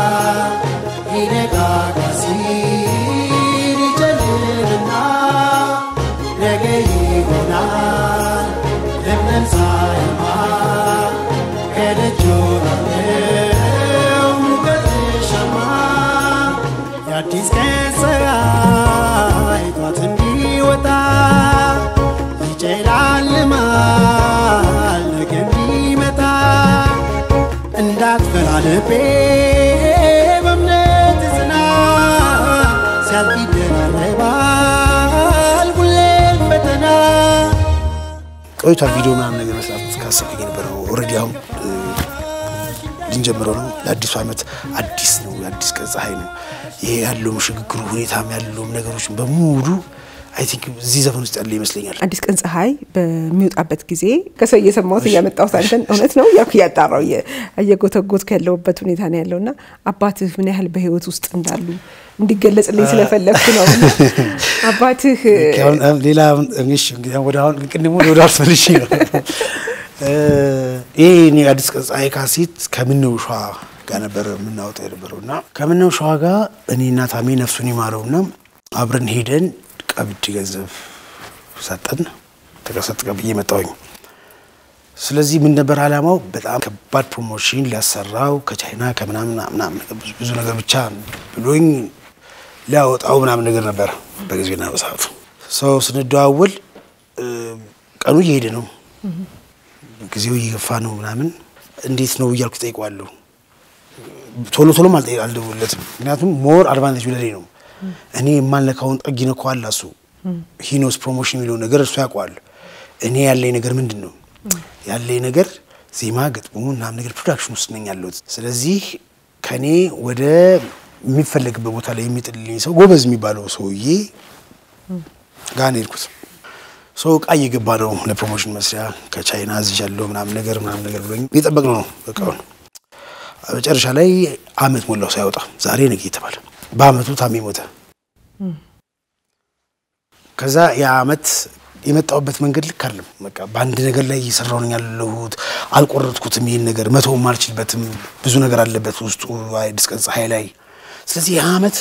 ሊነጋጋ ሲል ይጨልምና ነገ ይሆናል ለምለም ፀሐያማ ከደጅ ወጣለሁ ሙቀት ልሻማ የአዲስ ቀን ፀሐይ ጠዋት እንዲወጣ ይጨላልማል ነገ እንዲመጣ እንዳትፈራ ልቤ በእምነት ጽና ሲያልፍ ይደራረባል ሁሌም ፈተና ቆይቷል ቪዲዮ ምናምን ነገር መስራት ካሰብኩኝ የነበረው ኦልሬዲ አሁን እ፣ ልንጀምረው ነው። ለአዲሱ ዓመት አዲስ ነው፣ የአዲስ ቀን ፀሐይ ነው። ይሄ ያለውም ሽግግሩ ሁኔታም ያለውም ነገሮች በሙሉ አይ ቲንክ እዚህ ዘፈን ውስጥ ያለ ይመስለኛል። አዲስ ቀን ፀሐይ በሚወጣበት ጊዜ ከሰው እየሰማሁት እያመጣሁት አንተን እውነት ነው ያው እያጣራው እየ- እየጎተጎትኩ ያለሁበት ሁኔታ ነው ያለው እና አባትህ ምን ያህል በህይወት ውስጥ እንዳሉ እንዲገለጽልኝ ስለፈለግኩ ነው እና አባትህ አሁን አሁን ሌላ አሁን እንግዲህ እንግዲህ አሁን ወደ አሁን ቅድም ወደ ወደ አሁን መልሼ ነው እ፣ ይሄ እኔ አዲስ ቀን ፀሐይ ካሴት ከምነው ሸዋ ጋር ነበረ የምናወጣው የነበረው እና ከምነው ሸዋ ጋር እኔና ታሜ ነፍሱን ይማረውና አብረን ሄደን ቀብድ ገንዘብ ሰጠን ተቀሰጥ ብዬ መጣሁኝ። ስለዚህ ምን ነበር ዓላማው? በጣም ከባድ ፕሮሞሽን ሊያሰራው ከቻይና ከምናምን ምናምን ነገር ብዙ- ብዙ ነገር ብቻ ብሎኝ ሊያወጣው ምናምን ነገር ነበር በጊዜና በሰዓቱ ሰው ስንደዋወል እ፣ ቀኑ እየሄደ ነው፣ ጊዜው እየገፋ ነው ምናምን እንዴት ነው እያልኩ ጠይቀዋለሁ። ቶሎ ቶሎም አልጠ- አልደውልለትም። ምክንያቱም ሞር አድቫንቴጅ ለኔ ነው። እኔ የማልነካውን ጠግ ይነካዋል እሱ ሂኖስ ፕሮሞሽን የሚለውን ነገር እሱ ያውቀዋል። እኔ ያለኝ ነገር ምንድን ነው ያለኝ ነገር ዜማ ገጥሞ ምናምን ነገር ፕሮዳክሽን ውስጥ ነኝ ያለሁት። ስለዚህ ከኔ ወደ የሚፈለግበት ቦታ ላይ የሚጥልልኝ ሰው ጎበዝ የሚባለው ሰውዬ ጋር ነው የሄድኩት። ሰው እቃ እየገባ ነው ለፕሮሞሽን መስሪያ ከቻይና እዚህ ያለው ምናምን ነገር ምናምን ነገር ብሎኝ እየጠበቅነው ነው እቃውን መጨረሻ ላይ አመት ሞላው ሳይወጣ ዛሬ ነገ የተባለ በአመቱ ታሜ ሞተ። ከዛ ያ አመት የመጣሁበት መንገድ ልክ አይደለም። በቃ በአንድ ነገር ላይ እየሰራሁ ነኝ ያለሁት። አልቆረጥኩትም። ይህን ነገር መተውም አልችልበትም። ብዙ ነገር አለበት ውስጡ አዲስ ቀን ፀሐይ ላይ። ስለዚህ ያ አመት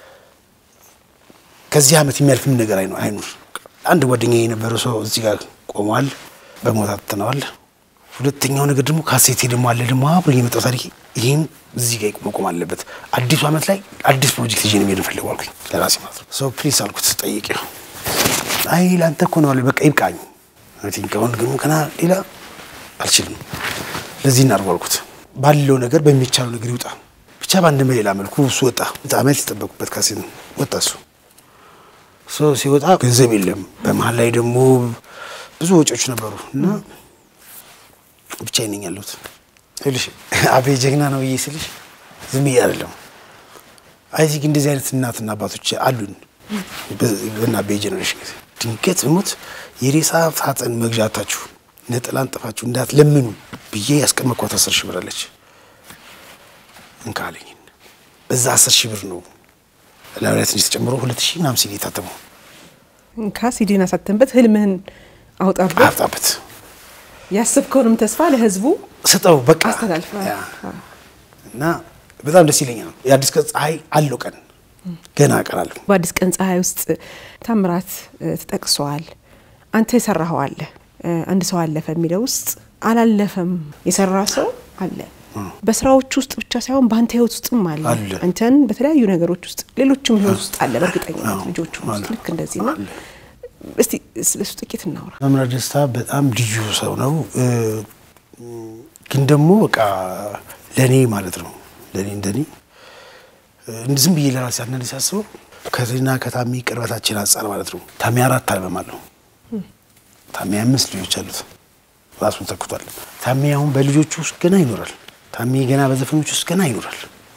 ከዚህ አመት የሚያልፍም ነገር አይኑ- አይኑር። አንድ ጓደኛ የነበረው ሰው እዚህ ጋር ቆሟል፣ በሞት አጥተነዋል። ሁለተኛው ነገር ደግሞ ካሴቴ ደግሞ አለ ደግሞ አብሮ የመጣው ታሪክ ይህም እዚህ ጋር መቆም አለበት። አዲሱ አመት ላይ አዲስ ፕሮጀክት ይዤ ነው የምሄድ ፈልገው አልኩኝ ለራሴ ማለት ነው። ሰው ፕሊስ አልኩት ጠይቄው አይ ለአንተ እኮ ነው አለ። በቃ ይብቃኝ። አይ ቲንክ አሁን ግን ገና ሌላ አልችልም። ለዚህ እናድርገው አልኩት። ባለው ነገር በሚቻለው ነገር ይውጣ ብቻ በአንድ በሌላ መልኩ እሱ ወጣ። አመት የጠበቁበት ካሴት ነው ወጣ እሱ ሰው ሲወጣ ገንዘብ የለም። በመሀል ላይ ደግሞ ብዙ ወጪዎች ነበሩ እና ብቻዬን ነኝ ያለሁት። ይኸውልሽ አቤ ጀግና ነው ብዬ ስልሽ ዝም ብዬ አይደለም። አይ ቲንክ እንደዚህ አይነት እናትና አባቶች አሉን በና አቤ ጀኔሬሽን ጊዜ ድንገት ብሞት የሬሳ ሳጥን መግዣታችሁ ነጠላ አንጥፋችሁ እንዳትለምኑ ብዬ ያስቀመጥኳት አስር ሺህ ብር አለች። እንካ አለኝ። በዛ አስር ሺህ ብር ነው ላብሪያ ትንሽ ተጨምሮ ሁለት ሺህ ምናምን ሲል የታተመው እንካ ሲዲን አሳተንበት ህልምህን አውጣበት አብጣበት ያሰብከውንም ተስፋ ለህዝቡ ስጠው በቃ አስተላልፈዋል። ያ። እና በጣም ደስ ይለኛል። የአዲስ ቀን ፀሐይ አለው ቀን ገና ቀን አለው። በአዲስ ቀን ፀሐይ ውስጥ ታምራት እ፣ ተጠቅሰዋል። አንተ የሰራኸው አለ እ፣ አንድ ሰው አለፈ የሚለው ውስጥ አላለፈም የሰራ ሰው አለ። በስራዎች ውስጥ ብቻ ሳይሆን በአንተ ህይወት ውስጥም አለ። አለ። አንተን በተለያዩ ነገሮች ውስጥ ሌሎችም ህይወት ውስጥ አለ። በእርግጠኝነት አዎ፣ ልጆቹ ውስጥ አለ። ልክ እንደዚህ ነው። አለ። እስቲ ስለሱ ጥቂት እናውራ። መምራት ደስታ በጣም ልዩ ሰው ነው። እ፣ ግን ደግሞ በቃ ለእኔ ማለት ነው ለእኔ እንደኔ እ፣ ዝም ብዬ ለራሴ አንዳንዴ ሳስበው ከዜና ከታሚ ቅርበታችን አንጻር ማለት ነው። ታሚ አራት አልበም አለው። ታሚ አምስት ልጆች አሉት። ራሱን ተክቷል። ታሚ አሁን በልጆቹ ውስጥ ገና ይኖራል። ታሚ ገና በዘፈኖች ውስጥ ገና ይኖራል።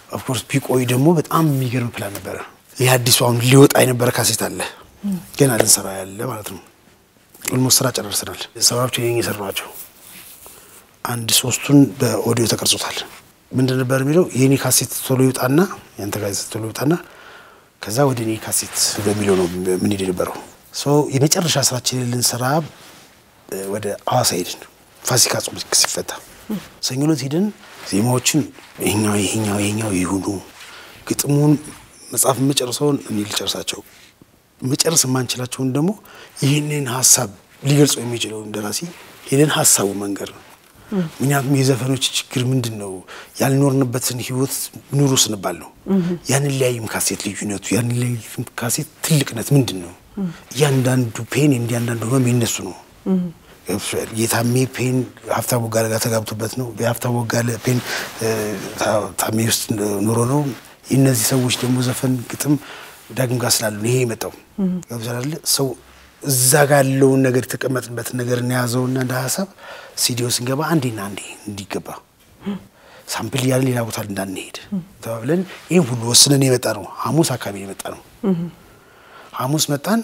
ኦፍኮርስ ቢቆይ ደግሞ በጣም የሚገርም ፕላን ነበረ። ይህ አዲሱ አሁን ሊወጣ የነበረ ካሴት አለ ገና ልንሰራ ያለ ማለት ነው። ኦልሞስት ስራ ጨረርሰናል። ሰባዎቹ ይሄ የሰሯቸው አንድ ሶስቱን በኦዲዮ ተቀርጾታል። ምንድን ነበር የሚለው የኔ ካሴት ቶሎ ይውጣና ያንተ ካሴት ቶሎ ይውጣና ከዛ ወደ እኔ ካሴት በሚለው ነው ምን ሄድ የነበረው። የመጨረሻ ስራችንን ልንሰራ ወደ ሐዋሳ ሄድን። ፋሲካ ጾም ሲፈታ ሰኞ ዕለት ሄደን ዜማዎችን ይሄኛው ይሄኛው ይሄኛው ይሁኑ፣ ግጥሙን መጽሐፍ የምጨርሰውን እኔ ልጨርሳቸው፣ መጨረስ የማንችላቸውን ደግሞ ይህንን ሀሳብ ሊገልጸው የሚችለውን ደራሲ ሄደን ሀሳቡ መንገር ነው። ምክንያቱም የዘፈኖች ችግር ምንድን ነው? ያልኖርንበትን ህይወት ኑሩ ስንባል ነው። ያንን ሊያይም ካሴት ልዩነቱ፣ ያንን ሊያይም ካሴት ትልቅነት ምንድን ነው? እያንዳንዱ ፔን እንዲያንዳንዱ ህመም የነሱ ነው። የታሜ ፔን ሀብታሙ ቦጋለ ጋር ተጋብቶበት ነው። የሀብታሙ ቦጋለ ፔን ታሜ ውስጥ ኑሮ ነው። የእነዚህ ሰዎች ደግሞ ዘፈን ግጥም ዳግም ጋር ስላሉ ይሄ የመጣው ገብቶሻል። ሰው እዛ ጋር ያለውን ነገር የተቀመጥንበትን ነገር እናያዘውና እንደ ሀሳብ ስቱዲዮ ስንገባ አንዴና አንዴ እንዲገባ ሳምፕል እያለን ሌላ ቦታ እንዳንሄድ ተባብለን ይህም ሁሉ ወስነን የመጣ ነው። ሐሙስ አካባቢ የመጣ ነው። ሐሙስ መጣን።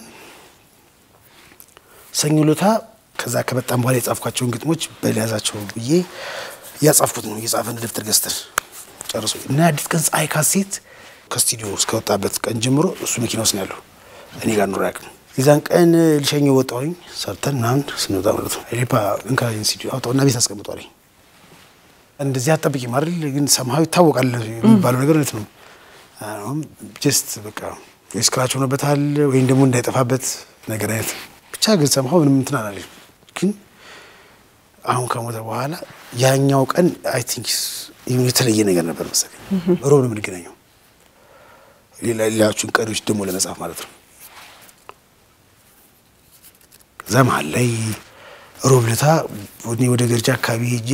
ሰኞ ሎታ ከዛ ከመጣን በኋላ የጻፍኳቸውን ግጥሞች በሊያዛቸው ብዬ እያጻፍኩት ነው። እየጻፈን ደብተር ገዝተን ጨርሶ እና የአዲስ ቀን ፀሐይ ካሴት ከስቱዲዮ እስከወጣበት ቀን ጀምሮ እሱ መኪና ውስጥ ነው ያለው። እኔ ጋር ኑሮ ያቅም የዛን ቀን ልሸኘው ወጣሁኝ። ሰርተን ምናምን ስንወጣ ማለት ነው ሊፓ እንካይን ስቱዲዮ አውጣውና ቤት አስቀምጧለኝ። እንደዚህ አጠብቂም አይደል ግን ሰምሀው ይታወቃል የሚባለው ነገር እውነት ነው። ጀስት በቃ ወይ ስክራች ሆኖበታል ወይም ደግሞ እንዳይጠፋበት ነገር አይነት ብቻ ግን ሰምሀው ምንም እንትን አላለኝ። ግን አሁን ከሞተ በኋላ ያኛው ቀን አይ ቲንክ የተለየ ነገር ነበር መሰለኝ። ሮብ ነው የምንገናኘው ሌላዎቹን ቀሪዎች ደግሞ ለመጻፍ ማለት ነው። ከዛ መሀል ላይ ሮብ ለታ ወደ ገርጃ አካባቢ ሄጄ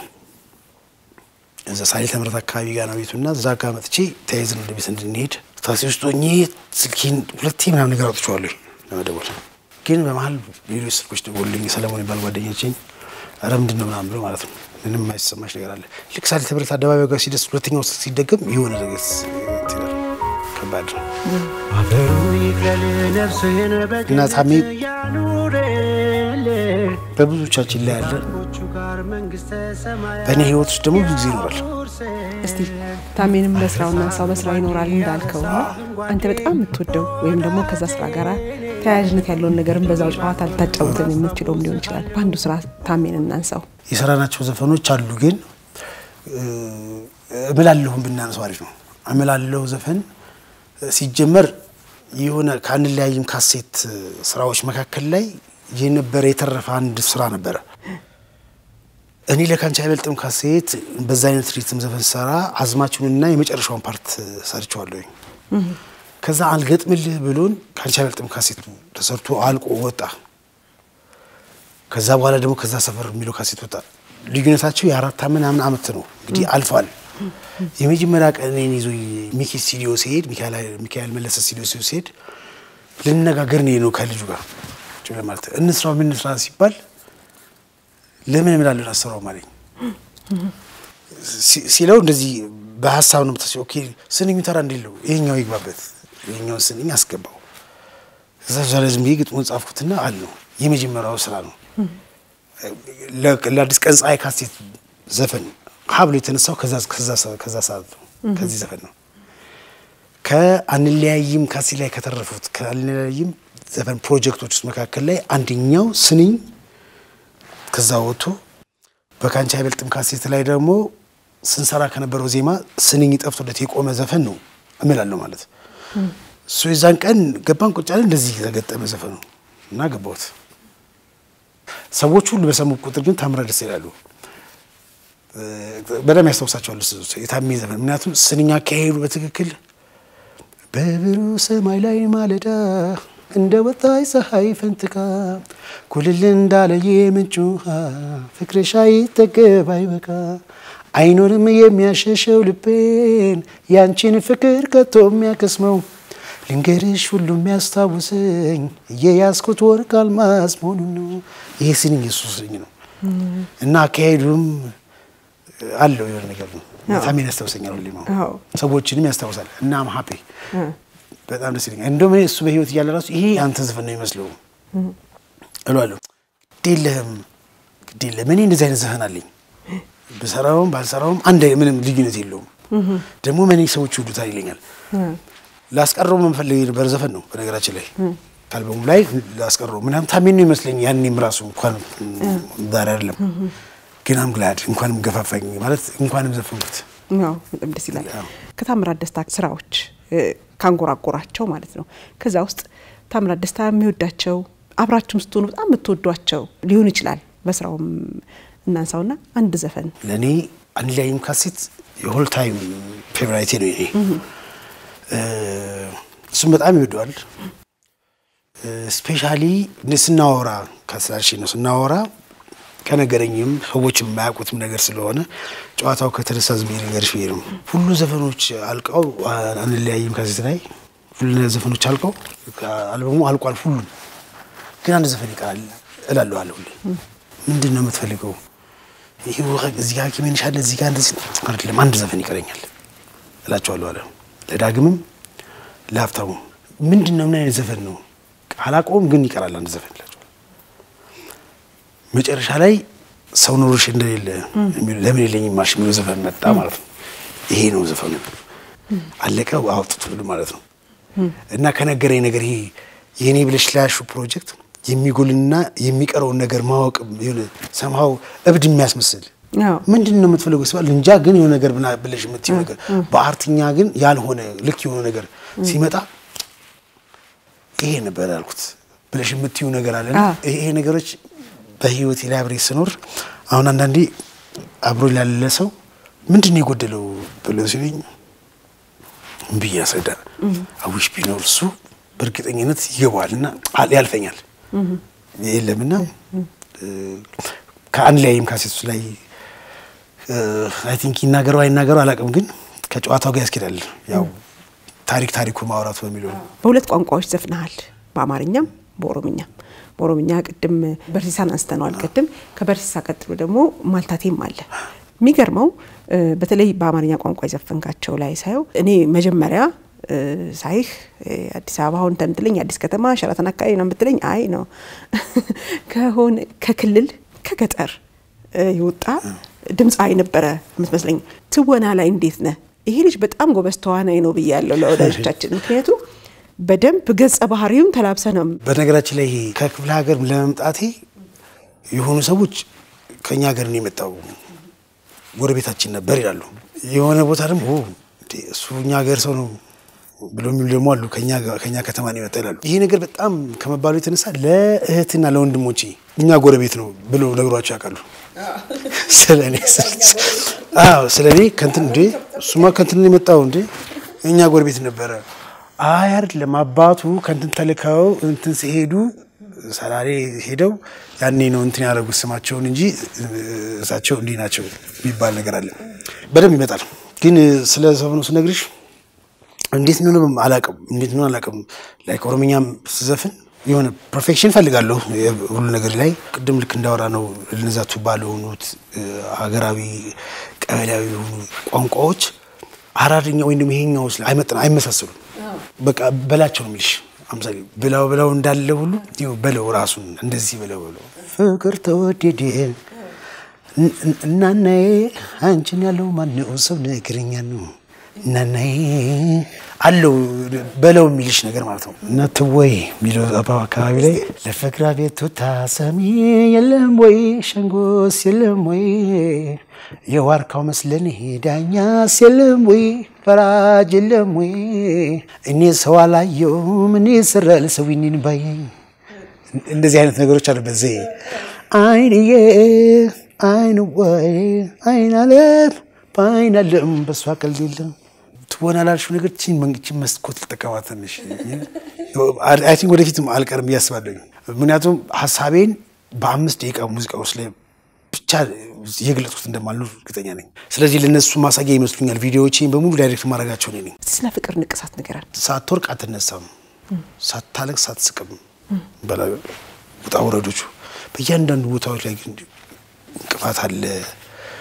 እዛ ሳሌ ተምረት አካባቢ ጋር ነው ቤቱና እዛ ጋር መጥቼ ተያይዘን ወደ ቤት እንድንሄድ ታክሲ ውስጥ ሆኜ ስልኬን ሁለቴ ምናምን ነገር አውጥቼዋለሁ ለመደወል። ግን በመሀል ሌሎች ስልኮች ደወሉልኝ። ሰለሞን የሚባል ጓደኛችን ኧረ ምንድን ነው ምናምን ብሎ ማለት ነው ምንም የማይሰማሽ ነገር አለ። ልክ ሳሌ ተምረት አደባባይ ጋር ሲደርስ ሁለተኛው ሲደገም የሆነ ነገር ከባድ ነው እና ታሜ በብዙዎቻችን ላይ ያለ በእኔ ህይወት ውስጥ ደግሞ ብዙ ጊዜ ይኖራል። እስቲ ታሜንም በስራውና ሰው በስራው ይኖራል እንዳልከው አንተ በጣም የምትወደው ወይም ደግሞ ከዛ ስራ ጋር ተያያዥነት ያለውን ነገርም በዛው ጨዋታ ልታጫውተን የምትችለውም ሊሆን ይችላል። በአንዱ ስራ ታሜን እናንሳው። የሰራናቸው ዘፈኖች አሉ፣ ግን እምላለሁም ብናነሰው አሪፍ ነው። እምላለሁ ዘፈን ሲጀመር የሆነ ከአንለያይም ካሴት ስራዎች መካከል ላይ የነበረ የተረፈ አንድ ስራ ነበረ። እኔ ለካንቺ አይበልጥም ካሴት በዛ አይነት ሪትም ዘፈን ሰራ አዝማችሁንና የመጨረሻውን ፓርት ሰርቸዋለሁኝ። ከዛ አልገጥምልህ ብሎን ካንቺ አይበልጥም ካሴት ተሰርቶ አልቆ ወጣ። ከዛ በኋላ ደግሞ ከዛ ሰፈር የሚለው ካሴት ወጣ። ልዩነታቸው የአራት ምናምን አመት ነው እንግዲህ አልፏል። የመጀመሪያ ቀን እኔን ይዞ ሚኪ ስቱዲዮ ሲሄድ ሚካኤል መለሰ ስቱዲዮ ሲሄድ ልነጋገር ነው ነው ከልጁ ጋር ማለት እንስራው ምን እንስራ ሲባል ለምን እምላለሁ አሰራው አለኝ ሲለው እንደዚህ በሀሳብ ነው ምታስ ኦኬ ስንኙ ተራ እንዲለው ይሄኛው ይግባበት ይሄኛውን ስንኝ አስገባው እዛ ዛሬ ዝም ብዬ ግጥሙን ጻፍኩትና አልነው የመጀመሪያው ስራ ነው ለአዲስ ቀን ፀሐይ ካሴት ዘፈን ሀብሎ የተነሳው ከዛ ሰዓት ነው ከዚህ ዘፈን ነው ከአንለያይም ካሴት ላይ ከተረፉት ከአንለያይም ዘፈን ፕሮጀክቶች ውስጥ መካከል ላይ አንደኛው ስንኝ ከዛ ወጥቶ በካንቺ አይበልጥም ካሴት ላይ ደግሞ ስንሰራ ከነበረው ዜማ ስንኝ ጠፍቶለት የቆመ ዘፈን ነው እምላለሁ ማለት እሱ የዛን ቀን ገባን ቁጭ አለ እንደዚህ የተገጠመ ዘፈን ነው እና ገባሁት ሰዎች ሁሉ በሰሙ ቁጥር ግን ታምራ ደስ ይላሉ በደም ያስታውሳቸዋል የታሜ ዘፈን ምክንያቱም ስንኛ አካሄዱ በትክክል በብሩህ ሰማይ ላይ ማለዳ እንደ ወጣይ ፀሐይ ፈንጥቃ ኩልል እንዳለ የምንጭ ውሃ ፍቅርሽ አይጠገብ አይበቃ አይኖርም የሚያሸሸው ልቤን ያንቺን ፍቅር ከቶ የሚያከስመው ልንገርሽ ሁሉ የሚያስታውሰኝ እየያዝኩት ወርቅ አልማዝ መሆኑን ነው። ይሄ ስንኝ የሱ ስንኝ ነው እና አካሄዱም አለው የሆነ ነገር ነው። ታሜን ያስታውሰኛል ሁሌ ነው አዎ። ሰዎችንም ያስታውሳል እና አም ሀፒ በጣም ደስ ይለኛል። እንደውም እኔ እሱ በህይወት እያለ ራሱ ይሄ አንተ ዘፈን ነው ይመስለው እለዋለሁ። ግድ የለህም ግድ የለህም እኔ እንደዚህ አይነት ዘፈን አለኝ ብሰራውም ባልሰራውም አንድ አይነት ምንም ልዩነት የለውም። ደግሞ እኔ ሰዎች ይወዱታል ይለኛል። ላስቀረው የምፈልግ የነበረ ዘፈን ነው በነገራችን ላይ ከአልበሙ ላይ ላስቀረው ምናምን ታሜን ነው ይመስለኝ ያኔም ራሱ እንኳን ዛሬ አይደለም ግን አም ግላድ እንኳንም ገፋፋኝ ማለት እንኳንም ዘፈንኩት። ያው በጣም ደስ ይላል። አዎ። ከታምራት ደስታ ስራዎች እ፣ ካንጎራጎራቸው ማለት ነው። ከዛ ውስጥ ታምራት ደስታ የሚወዳቸው አብራችሁም ስትሆኑ በጣም የምትወዷቸው ሊሆን ይችላል። በስራውም እናንሳውና አንድ ዘፈን ለእኔ አንድ ላይም ካሴት የሆል ታይም ፌቨራይቴ ነው የኔ እ፣ እሱም በጣም ይወደዋል። ስፔሻሊ ስናወራ ከስላልሽ ነው ስናወራ ከነገረኝም ሰዎችም የማያውቁትም ነገር ስለሆነ ጨዋታው ከተነሳ ዝም ብዬ ልንገርሽ ብዬ ነው። ሁሉ ዘፈኖች አልቀው አንለያይም ካሴት ላይ ሁሉ ዘፈኖች አልቀው አልበሙ አልቋል ሁሉም ግን አንድ ዘፈን ይቀራል እላለዋለሁ ሁሌ። ምንድን ነው የምትፈልገው? ይህ እዚህ ጋር ሐኪሜ ነሽ አለ እዚህ ጋር እንደዚህ አይደለም፣ አንድ ዘፈን ይቀረኛል እላቸዋለሁ አለ። ለዳግምም ለሀብታሙ ምንድን ነው ምን አይነት ዘፈን ነው አላውቀውም፣ ግን ይቀራል አንድ ዘፈን እላቸዋለሁ። መጨረሻ ላይ ሰው ኖሮሽ እንደሌለ የሚሉ ለምን የለኝም ማልሽ የሚለው ዘፈን መጣ ማለት ነው። ይሄ ነው ዘፈኑ አለቀ አውጥቱ ማለት ነው። እና ከነገረኝ ነገር ይሄ የእኔ ብለሽ ላያሹ ፕሮጀክት የሚጎልና የሚቀረውን ነገር ማወቅ የሆነ ሰምሃው እብድ የሚያስመስል አዎ። ምንድን ነው የምትፈልገው ሲባል እንጃ ግን የሆነ ነገር ብና ብለሽ የምትይው ነገር በአርትኛ ግን ያልሆነ ልክ የሆነ ነገር ሲመጣ ይሄ ነበር ያልኩት ብለሽ የምትይው ነገር አለና አዎ። ይሄ ነገሮች በህይወቴ ላይ አብሬ ስኖር አሁን አንዳንዴ አብሮ ላለ ሰው ምንድን ነው የጎደለው ብለው ሲሉኝ ብዬ ያስረዳ አዊሽ ቢኖር እሱ በእርግጠኝነት ይገባዋል እና አል- ያልፈኛል የለምና እ፣ ከአንድ ላይም ካሴቶች ላይ አይ ቲንክ ይናገረው አይናገረው አላውቅም፣ ግን ከጨዋታው ጋር ያስኬዳል። ያው ታሪክ ታሪኩ ማውራቱ በሚለው ነው። በሁለት ቋንቋዎች ዘፍነሃል፣ በአማርኛም በኦሮምኛም። በኦሮምኛ ቅድም በርሲሳን አንስተነዋል። ቅድም ከበርሲሳ ቀጥሎ ደግሞ ማልታቴም አለ። የሚገርመው እ፣ በተለይ በአማርኛ ቋንቋ የዘፈንካቸው ላይ ሳየው እኔ መጀመሪያ እ፣ ሳይህ እ፣ አዲስ አበባ አሁን ተምትለኝ አዲስ ከተማ ሸራተን አካባቢ ነው የምትለኝ፣ አይ ነው ከሆነ ከክልል ከገጠር እ፣ የወጣ ድምፃዊ ነበረ የምትመስለኝ። ትወና ላይ እንዴት ነህ? ይሄ ልጅ በጣም ጎበዝ ተዋናይ ነው ብያለሁ ለወዳጆቻችን። ምክንያቱም በደንብ ገጸ ባህሪውን ተላብሰ ነው በነገራችን ላይ ይሄ ከክፍለ ሀገር ለመምጣቴ የሆኑ ሰዎች ከእኛ ሀገር ነው የመጣው ጎረቤታችን ነበር ይላሉ። የሆነ ቦታ ደግሞ ኦ፣ እንዴ እሱ እኛ ሀገር ሰው ነው ብሎ የሚሉ ደግሞ አሉ። ከእኛ ጋ- ከእኛ ከተማ ነው የመጣ ይላሉ። ይሄ ነገር በጣም ከመባሉ የተነሳ ለእህትና ለወንድሞቼ እኛ ጎረቤት ነው ብሎ ነግሯቸው ያውቃሉ። ስለ እኔ አዎ፣ ስለ እኔ ከንትን እንዴ እሱማ ከንትን ነው የመጣው እንዴ እኛ ጎረቤት ነበረ። አይ አይደለም አባቱ ከንትን ተልከው እንትን ሲሄዱ ሰላሌ ሄደው ያኔ ነው እንትን ያደረጉት ስማቸውን እንጂ እሳቸው እንዲህ ናቸው የሚባል ነገር አለ። በደንብ ይመጣል። ግን ስለ ዘፈኑ ስነግርሽ እንዴት ነው አላውቅም፣ እንዴት ነው አላውቅም። ላይክ ኦሮምኛም ስዘፍን የሆነ ፐርፌክሽን ፈልጋለሁ ሁሉ ነገር ላይ ቅድም ልክ እንዳወራ ነው እነዛ ቱባ ለሆኑት ሀገራዊ ቀበሌያዊ የሆኑ ቋንቋዎች አራርኛ ወይም ደግሞ ይሄኛው ስለ አይመጥን አይመሳሰሉም። በቃ በላቸው ነው የሚልሽ አምሳሌ ብላው ብላው እንዳለ ሁሉ ይኸው በለው ራሱን እንደዚህ በለው በለው ፍቅር ተወደደ እናናዬ አንቺን ያለው ማነው ሰው ነገረኛ ነው እናናዬ አለው በለው የሚልሽ ነገር ማለት ነው። እና ትወይ የሚለው አባባ አካባቢ ላይ ለፍቅር ቤቱ ታሰሚ የለም ወይ ሸንጎስ የለም ወይ የዋርካው መስለን ዳኛስ የለም ወይ ፈራጅ የለም ወይ እኔ ሰው አላየውም እኔ ስራል ሰው ኒን ባየኝ እንደዚህ አይነት ነገሮች አሉበት ዘዬ አይንዬ አይን ወይ አይን አለም በአይን አለም በእሷ ቀልድ የለም ትወና ላልሽው ነገር ቺን መንግቺን መስኮት ልጠቀማት ትንሽ አይ ቲንክ ወደፊትም አልቀርም እያስባለሁ። ምክንያቱም ሀሳቤን በአምስት ደቂቃ ሙዚቃ ውስጥ ላይ ብቻ የገለጽኩት እንደማልኖር እርግጠኛ ነኝ። ስለዚህ ለነሱ ማሳያ ይመስሉኛል ቪዲዮዎቼን በሙሉ ዳይሬክት ማድረጋቸው ነኝ። ስለ ፍቅር ንቅሳት ንገረን። ሳትወርቅ አትነሳም፣ ሳታለቅስ አትስቅም። በላ ውጣ ውረዶቹ በእያንዳንዱ ቦታዎች ላይ ግን እንቅፋት አለ።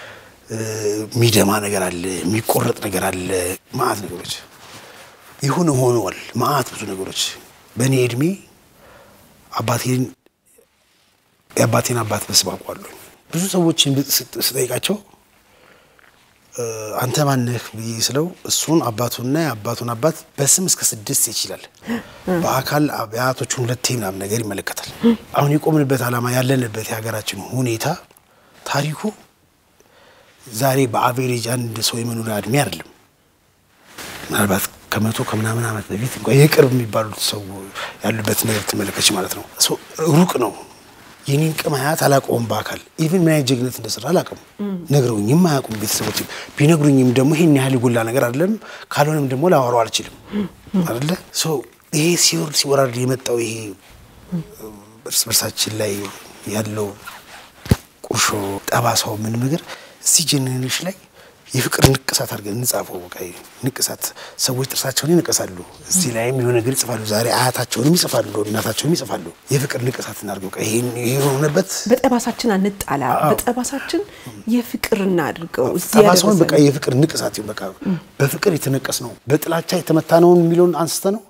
እ፣ የሚደማ ነገር አለ፣ የሚቆረጥ ነገር አለ፣ መዓት ነገሮች ይሁን ሆነዋል። መዓት ብዙ ነገሮች በእኔ እድሜ አባቴን የአባቴን አባት በስም አውቀዋለሁ። ብዙ ሰዎችን ብ- ስጥ- ስጠይቃቸው እ፣ አንተ ማነህ ብዬ ስለው እሱን አባቱንና የአባቱን አባት በስም እስከ ስድስት ይችላል። በአካል የአያቶቹን ሁለቴ ምናምን ነገር ይመለከታል። አሁን የቆምንበት ዓላማ ያለንበት የሀገራችን ሁኔታ ታሪኩ ዛሬ በአቬሬጅ አንድ ሰው የመኖሪያ እድሜ አይደለም። ምናልባት ከመቶ ከምናምን ዓመት በፊት እንኳ የቅርብ የሚባሉት ሰው ያሉበት ነገር ትመለከች ማለት ነው። ሶ ሩቅ ነው። የኔን ቅም አያት አላውቀውም በአካል ኢቭን ምን አይነት ጀግነት እንደሰራ አላውቅም። ነግረውኝም አያውቁም ቤተሰቦች። ቢነግሩኝም ደግሞ ይሄን ያህል የጎላ ነገር አይደለም። ካልሆነም ደግሞ ላወራው አልችልም አይደለ። ሶ ይሄ ሲወርድ ሲወራድ የመጣው ይሄ እርስ በርሳችን ላይ ያለው ቁርሾ ጠባሳው ምንም ነገር እዚህ ጀኔሬሽን ላይ የፍቅር ንቅሳት አድርገን እንጻፈው። በቃ ንቅሳት ሰዎች ጥርሳቸውን ይነቀሳሉ፣ እዚህ ላይም የሆነ ነገር ይጽፋሉ። ዛሬ አያታቸውንም ይጽፋሉ፣ እናታቸውንም ይጽፋሉ። የፍቅር ንቅሳት እናድርገው። በቃ ይሄን ይሄ የሆነበት በጠባሳችን አንጣላ፣ በጠባሳችን የፍቅር እናድርገው። እዚህ ጠባሳውን በቃ ያደረሰን የፍቅር ንቅሳት ይሁን። በቃ በፍቅር የተነቀስ ነው፣ በጥላቻ የተመታነውን የሚለውን አንስተ ነው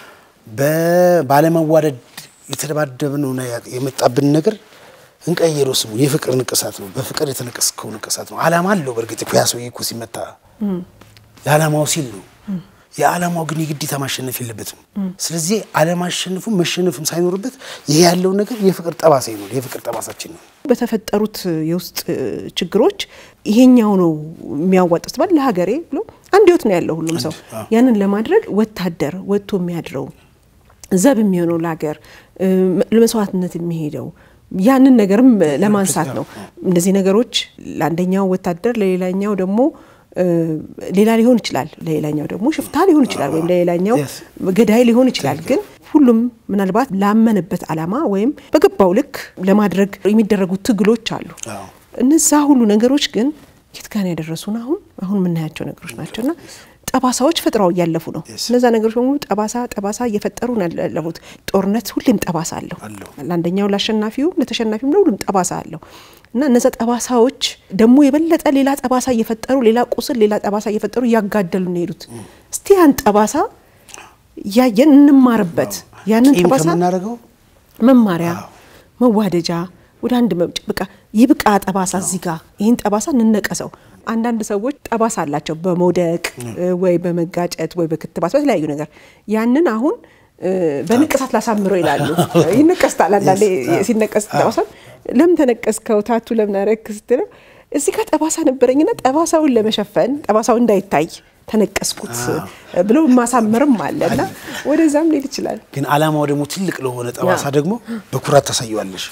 ባለመዋደድ የተደባደብነውና የመጣብን ነገር እንቀይረው ስሙ የፍቅር ንቅሳት ነው። በፍቅር የተነቀስከው ንቅሳት ነው። ዓላማ አለው። በእርግጥ እኮ ያ ሰውዬ እኮ ሲመታ ለዓላማው ሲል ነው። የዓላማው ግን የግዴታ ማሸነፍ የለበትም። ስለዚህ አለማሸነፉ መሸነፍም ሳይኖርበት ይሄ ያለውን ነገር የፍቅር ጠባሳ ነው። የፍቅር ጠባሳችን ነው። በተፈጠሩት የውስጥ ችግሮች ይሄኛው ነው የሚያዋጣው ባል ለሀገሬ ብሎ አንድ ህይወት ነው ያለው ሁሉም ሰው ያንን ለማድረግ ወታደር ወጥቶ የሚያድረው ዘብ የሚሆነው ለሀገር ለመስዋዕትነት የሚሄደው ያንን ነገርም ለማንሳት ነው። እነዚህ ነገሮች ለአንደኛው ወታደር ለሌላኛው ደግሞ ሌላ ሊሆን ይችላል፣ ለሌላኛው ደግሞ ሽፍታ ሊሆን ይችላል፣ ወይም ለሌላኛው ገዳይ ሊሆን ይችላል። ግን ሁሉም ምናልባት ላመነበት ዓላማ ወይም በገባው ልክ ለማድረግ የሚደረጉ ትግሎች አሉ። እነዛ ሁሉ ነገሮች ግን የት ጋር ያደረሱን አሁን አሁን የምናያቸው ነገሮች ናቸውና ጠባሳዎች ፈጥረው እያለፉ ነው። እነዛ ነገሮች በሙሉ ጠባሳ ጠባሳ እየፈጠሩ ነው ያለፉት። ጦርነት ሁሌም ጠባሳ አለው። ለአንደኛው ለአሸናፊውም ለተሸናፊውም ለሁሉም ጠባሳ አለው እና እነዛ ጠባሳዎች ደግሞ የበለጠ ሌላ ጠባሳ እየፈጠሩ ሌላ ቁስል፣ ሌላ ጠባሳ እየፈጠሩ እያጋደሉ ነው የሄዱት። እስቲ ያን ጠባሳ እያየን እንማርበት። ያንን ጠባሳ ከምናደርገው መማሪያ መዋደጃ ወደ አንድ መምጭ በቃ ይብቃ ጠባሳ እዚህ ጋር ይህን ጠባሳ እንነቀሰው። አንዳንድ ሰዎች ጠባሳ አላቸው በመውደቅ ወይ በመጋጨት ወይ በክትባት በተለያዩ ነገር ያንን አሁን በንቅሳት ላሳምረው ይላሉ። ይነቀስታል። አንዳንዴ ሲነቀስ ጠባሳ ለምን ተነቀስከው ታቱ ለምን አረክ ስትለው እዚህ ጋር ጠባሳ ነበረኝና ጠባሳውን ለመሸፈን ጠባሳው እንዳይታይ ተነቀስኩት ብሎ ማሳመርም አለ እና ወደዛም ሊል ይችላል። ግን አላማው ደግሞ ትልቅ ለሆነ ጠባሳ ደግሞ በኩራት ታሳየዋለሽ።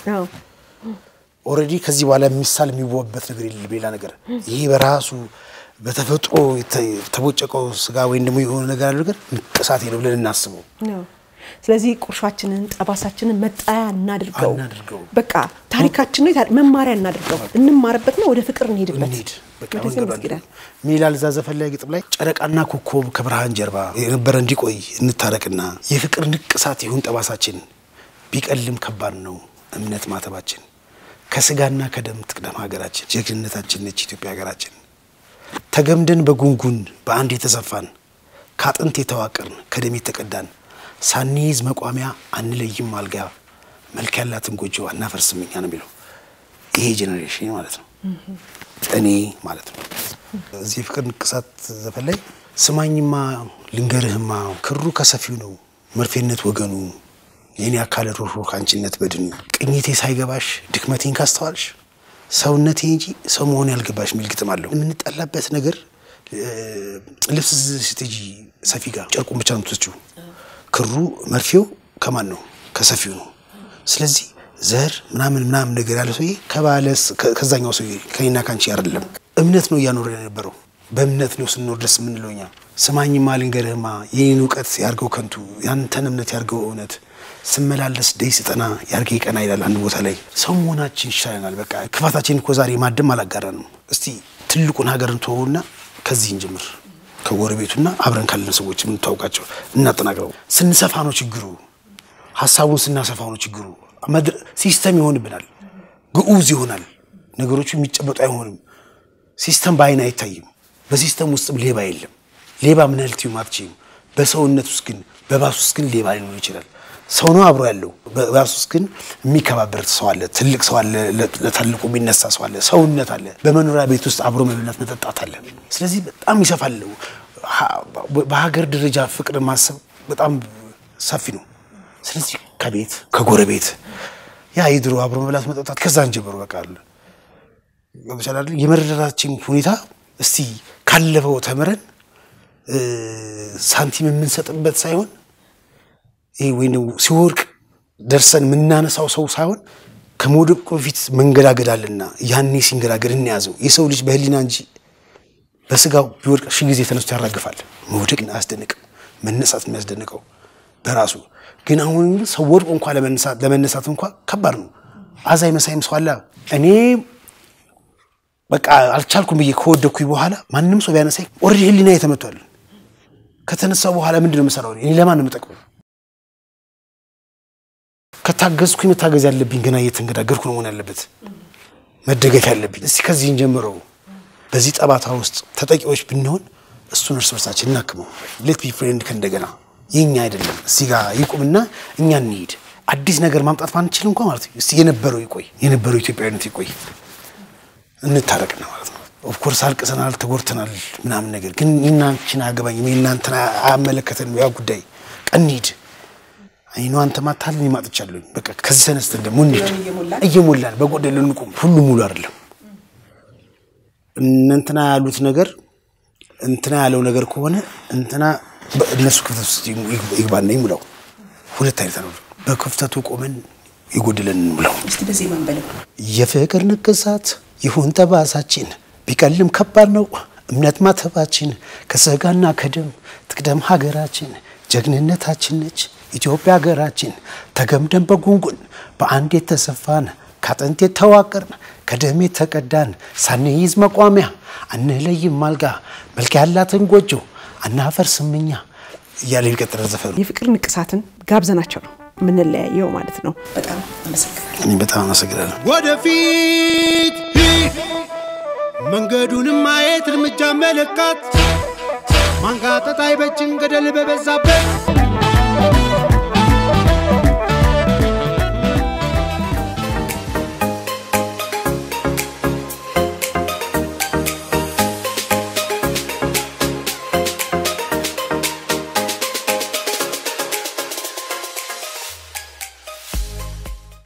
ኦልሬዲ ከዚህ በኋላ የሚሳል የሚዋበት ነገር የለም። ሌላ ነገር ይሄ በራሱ በተፈጥሮ የተቦጨቀው ስጋ ወይም ደግሞ የሆነ ነገር ያለው ነገር ንቅሳቴ ነው ብለን እናስበው። ስለዚህ ቁርሻችንን ጠባሳችንን መጣያ እናድርገው። አናድርገው። በቃ ታሪካችን ነው፣ መማሪያ እናድርገው። እንማርበት ነው፣ ወደ ፍቅር እንሄድበት። እንሂድ በቃ ወደዚህ መንገዱ መስጊዳል ምን ይላል እዛ ዘፈን ላይ ግጥም ላይ ጨረቃና ኮከብ ከብርሃን ጀርባ የነበረ እንዲቆይ እንታረቅና የፍቅር ንቅሳት ይሁን ጠባሳችን ቢቀልም ከባድ ነው እምነት ማተባችን ከስጋና ከደም ትቅደም ሀገራችን ጀግንነታችን ነች ኢትዮጵያ ሀገራችን ተገምደን በጉንጉን በአንድ የተሰፋን ከአጥንት የተዋቀርን ከደም የተቀዳን ሳንይዝ መቋሚያ አንለይም አልጋ መልክ ያላትን ጎጆ አናፈርስም እኛ ነው የሚለው ይሄ ጄኔሬሽን ማለት ነው እኔ ማለት ነው። እዚህ የፍቅር ንቅሳት ዘፈን ላይ ስማኝማ ልንገርህማ ክሩ ከሰፊው ነው መርፌነት ወገኑ የኔ አካል ሮሮ ከአንቺነት በድኑ ቅኝቴ ሳይገባሽ ድክመቴን ካስተዋልሽ ሰውነቴ እንጂ ሰው መሆን ያልገባሽ የሚል ግጥም አለው። የምንጠላበት ነገር ልብስ ስትጂ ሰፊ ጋር ጨርቁን ብቻ ነው የምትወስጂው። ክሩ መርፌው ከማን ነው? ከሰፊው ነው። ስለዚህ ዘር ምናምን ምናምን ነገር ያለ ሰውዬ ከባለስ ከዛኛው ሰውዬ ከኔና ካንቺ አይደለም። እምነት ነው እያኖረ የነበረው በእምነት ነው ስንኖር ደስ የምንለው እኛ። ስማኝማ ልንገርህማ የኔን እውቀት ያርገው ከንቱ ያንተን እምነት ያርገው እውነት ስመላለስ ደይ ስጠና ያርገ ቀና ይላል አንድ ቦታ ላይ። ሰው መሆናችን ይሻለናል። በቃ ክፋታችን እኮ ዛሬ ማደም አላጋራንም። እስቲ ትልቁን ሀገርን ተወውና ከዚህ እንጀምር። ከጎረቤቱና አብረን ካለን ሰዎች የምንታውቃቸው እናጠናቅረው። ስንሰፋ ነው ችግሩ። ሀሳቡን ስናሰፋው ነው ችግሩ። ሲስተም ይሆንብናል፣ ግዑዝ ይሆናል። ነገሮቹ የሚጨበጡ አይሆንም። ሲስተም በአይን አይታይም። በሲስተም ውስጥም ሌባ የለም። ሌባ ምን ያህል ትዩም አትችይም። በሰውነት ውስጥ ግን በባስ ውስጥ ግን ሌባ ሊኖር ይችላል። ሰው ነው አብሮ ያለው። በባስ ውስጥ ግን የሚከባበር ሰው አለ። ትልቅ ሰው አለ። ለታልቁ የሚነሳ ሰው አለ። ሰውነት አለ። በመኖሪያ ቤት ውስጥ አብሮ መብላት መጠጣት አለ። ስለዚህ በጣም ይሰፋል። በሀገር ደረጃ ፍቅር ማሰብ በጣም ሰፊ ነው። ስለዚህ ከቤት ከጎረቤት ያ የድሮ አብሮ መብላት መጠጣት ከዛን ጀምሮ በቃ አለ ይቻላል። የመረዳዳችን ሁኔታ እስቲ ካለፈው ተምረን ሳንቲም የምንሰጥበት ሳይሆን ይሄ ወይ ሲወርቅ ደርሰን የምናነሳው ሰው ሳይሆን ከመውደቁ በፊት መንገዳገድ አለና ያኔ ሲንገዳገድ እንያዘው። የሰው ልጅ በህሊና እንጂ በስጋው ቢወድቅ ሺህ ጊዜ ተነስቶ ያራግፋል። መውደቅ አያስደንቅም፣ መነሳት የሚያስደንቀው በራሱ ግን አሁን ሰው ወድቆ እንኳ ለመነሳት እንኳ ከባድ ነው። አዛኝ መሳይም ሰው አለ። እኔ በቃ አልቻልኩም ብዬ ከወደኩኝ በኋላ ማንም ሰው ቢያነሳኝ ኦልሬዲ ህሊና የተመቷል። ከተነሳው በኋላ ምንድን ነው የምሰራው? እኔ ለማን ነው የምጠቅመው? ከታገዝኩኝ መታገዝ ያለብኝ ገና እየተንገዳገርኩ ነው መሆን ያለበት መደገፍ ያለብኝ። እስቲ ከዚህን ጀምረው በዚህ ጠባታ ውስጥ ተጠቂዎች ብንሆን እሱን እርስ በርሳችን እናክመው። ሌት ቢ ፍሬንድ ከእንደገና የኛ አይደለም እዚህ ጋር ይቁምና እኛ እንሂድ። አዲስ ነገር ማምጣት ማንችል እንኳ ማለት ነው። እስቲ የነበረው ይቆይ፣ የነበረው ኢትዮጵያዊነት ይቆይ፣ እንታረቅና ማለት ነው። ኦፍኮርስ አልቅሰናል፣ ተጎድተናል ምናምን ነገር ግን እናንችን አያገባኝም፣ እናንተን አያመለከተንም። ያ ጉዳይ እንሂድ። አይኑ አንተ ማታል እኔ ማጥቻለሁኝ። በቃ ከዚህ ተነስተን ደግሞ እንሂድ። እየሞላን በጎደል እንቁም። ሁሉ ሙሉ አይደለም። እንትና ያሉት ነገር እንትና ያለው ነገር ከሆነ እንትና በእነሱ ክፍተት ውስጥ ይግባና ይሙላው። ሁለት አይነት ነው። በክፍተቱ ቆመን የጎደለን እንሙላው። እስቲ በዚህ ማንበለው የፍቅር ንቅሳት ይሁን ጠባሳችን ቢቀልም ከባድ ነው እምነት ማተባችን ከስጋና ከደም ትቅደም ሀገራችን ጀግንነታችን ነች ኢትዮጵያ ሀገራችን ተገምደን በጉንጉን በአንድ የተሰፋን ከአጥንት የተዋቀርን ከደም የተቀዳን ሳንይዝ መቋሚያ አንለይም አልጋ መልክ ያላትን ጎጆ አናፈርስም እኛ እያለ የሚቀጥለ ዘፈኑ የፍቅር ንቅሳትን ጋብዘናቸው ነው የምንለያየው ማለት ነው። በጣም አመሰግናለሁ። እኔ በጣም አመሰግናለሁ። ወደፊት ሂድ መንገዱንም ማየት እርምጃ መለካት ማንጋጠጥ አይበጅም ገደል በበዛበት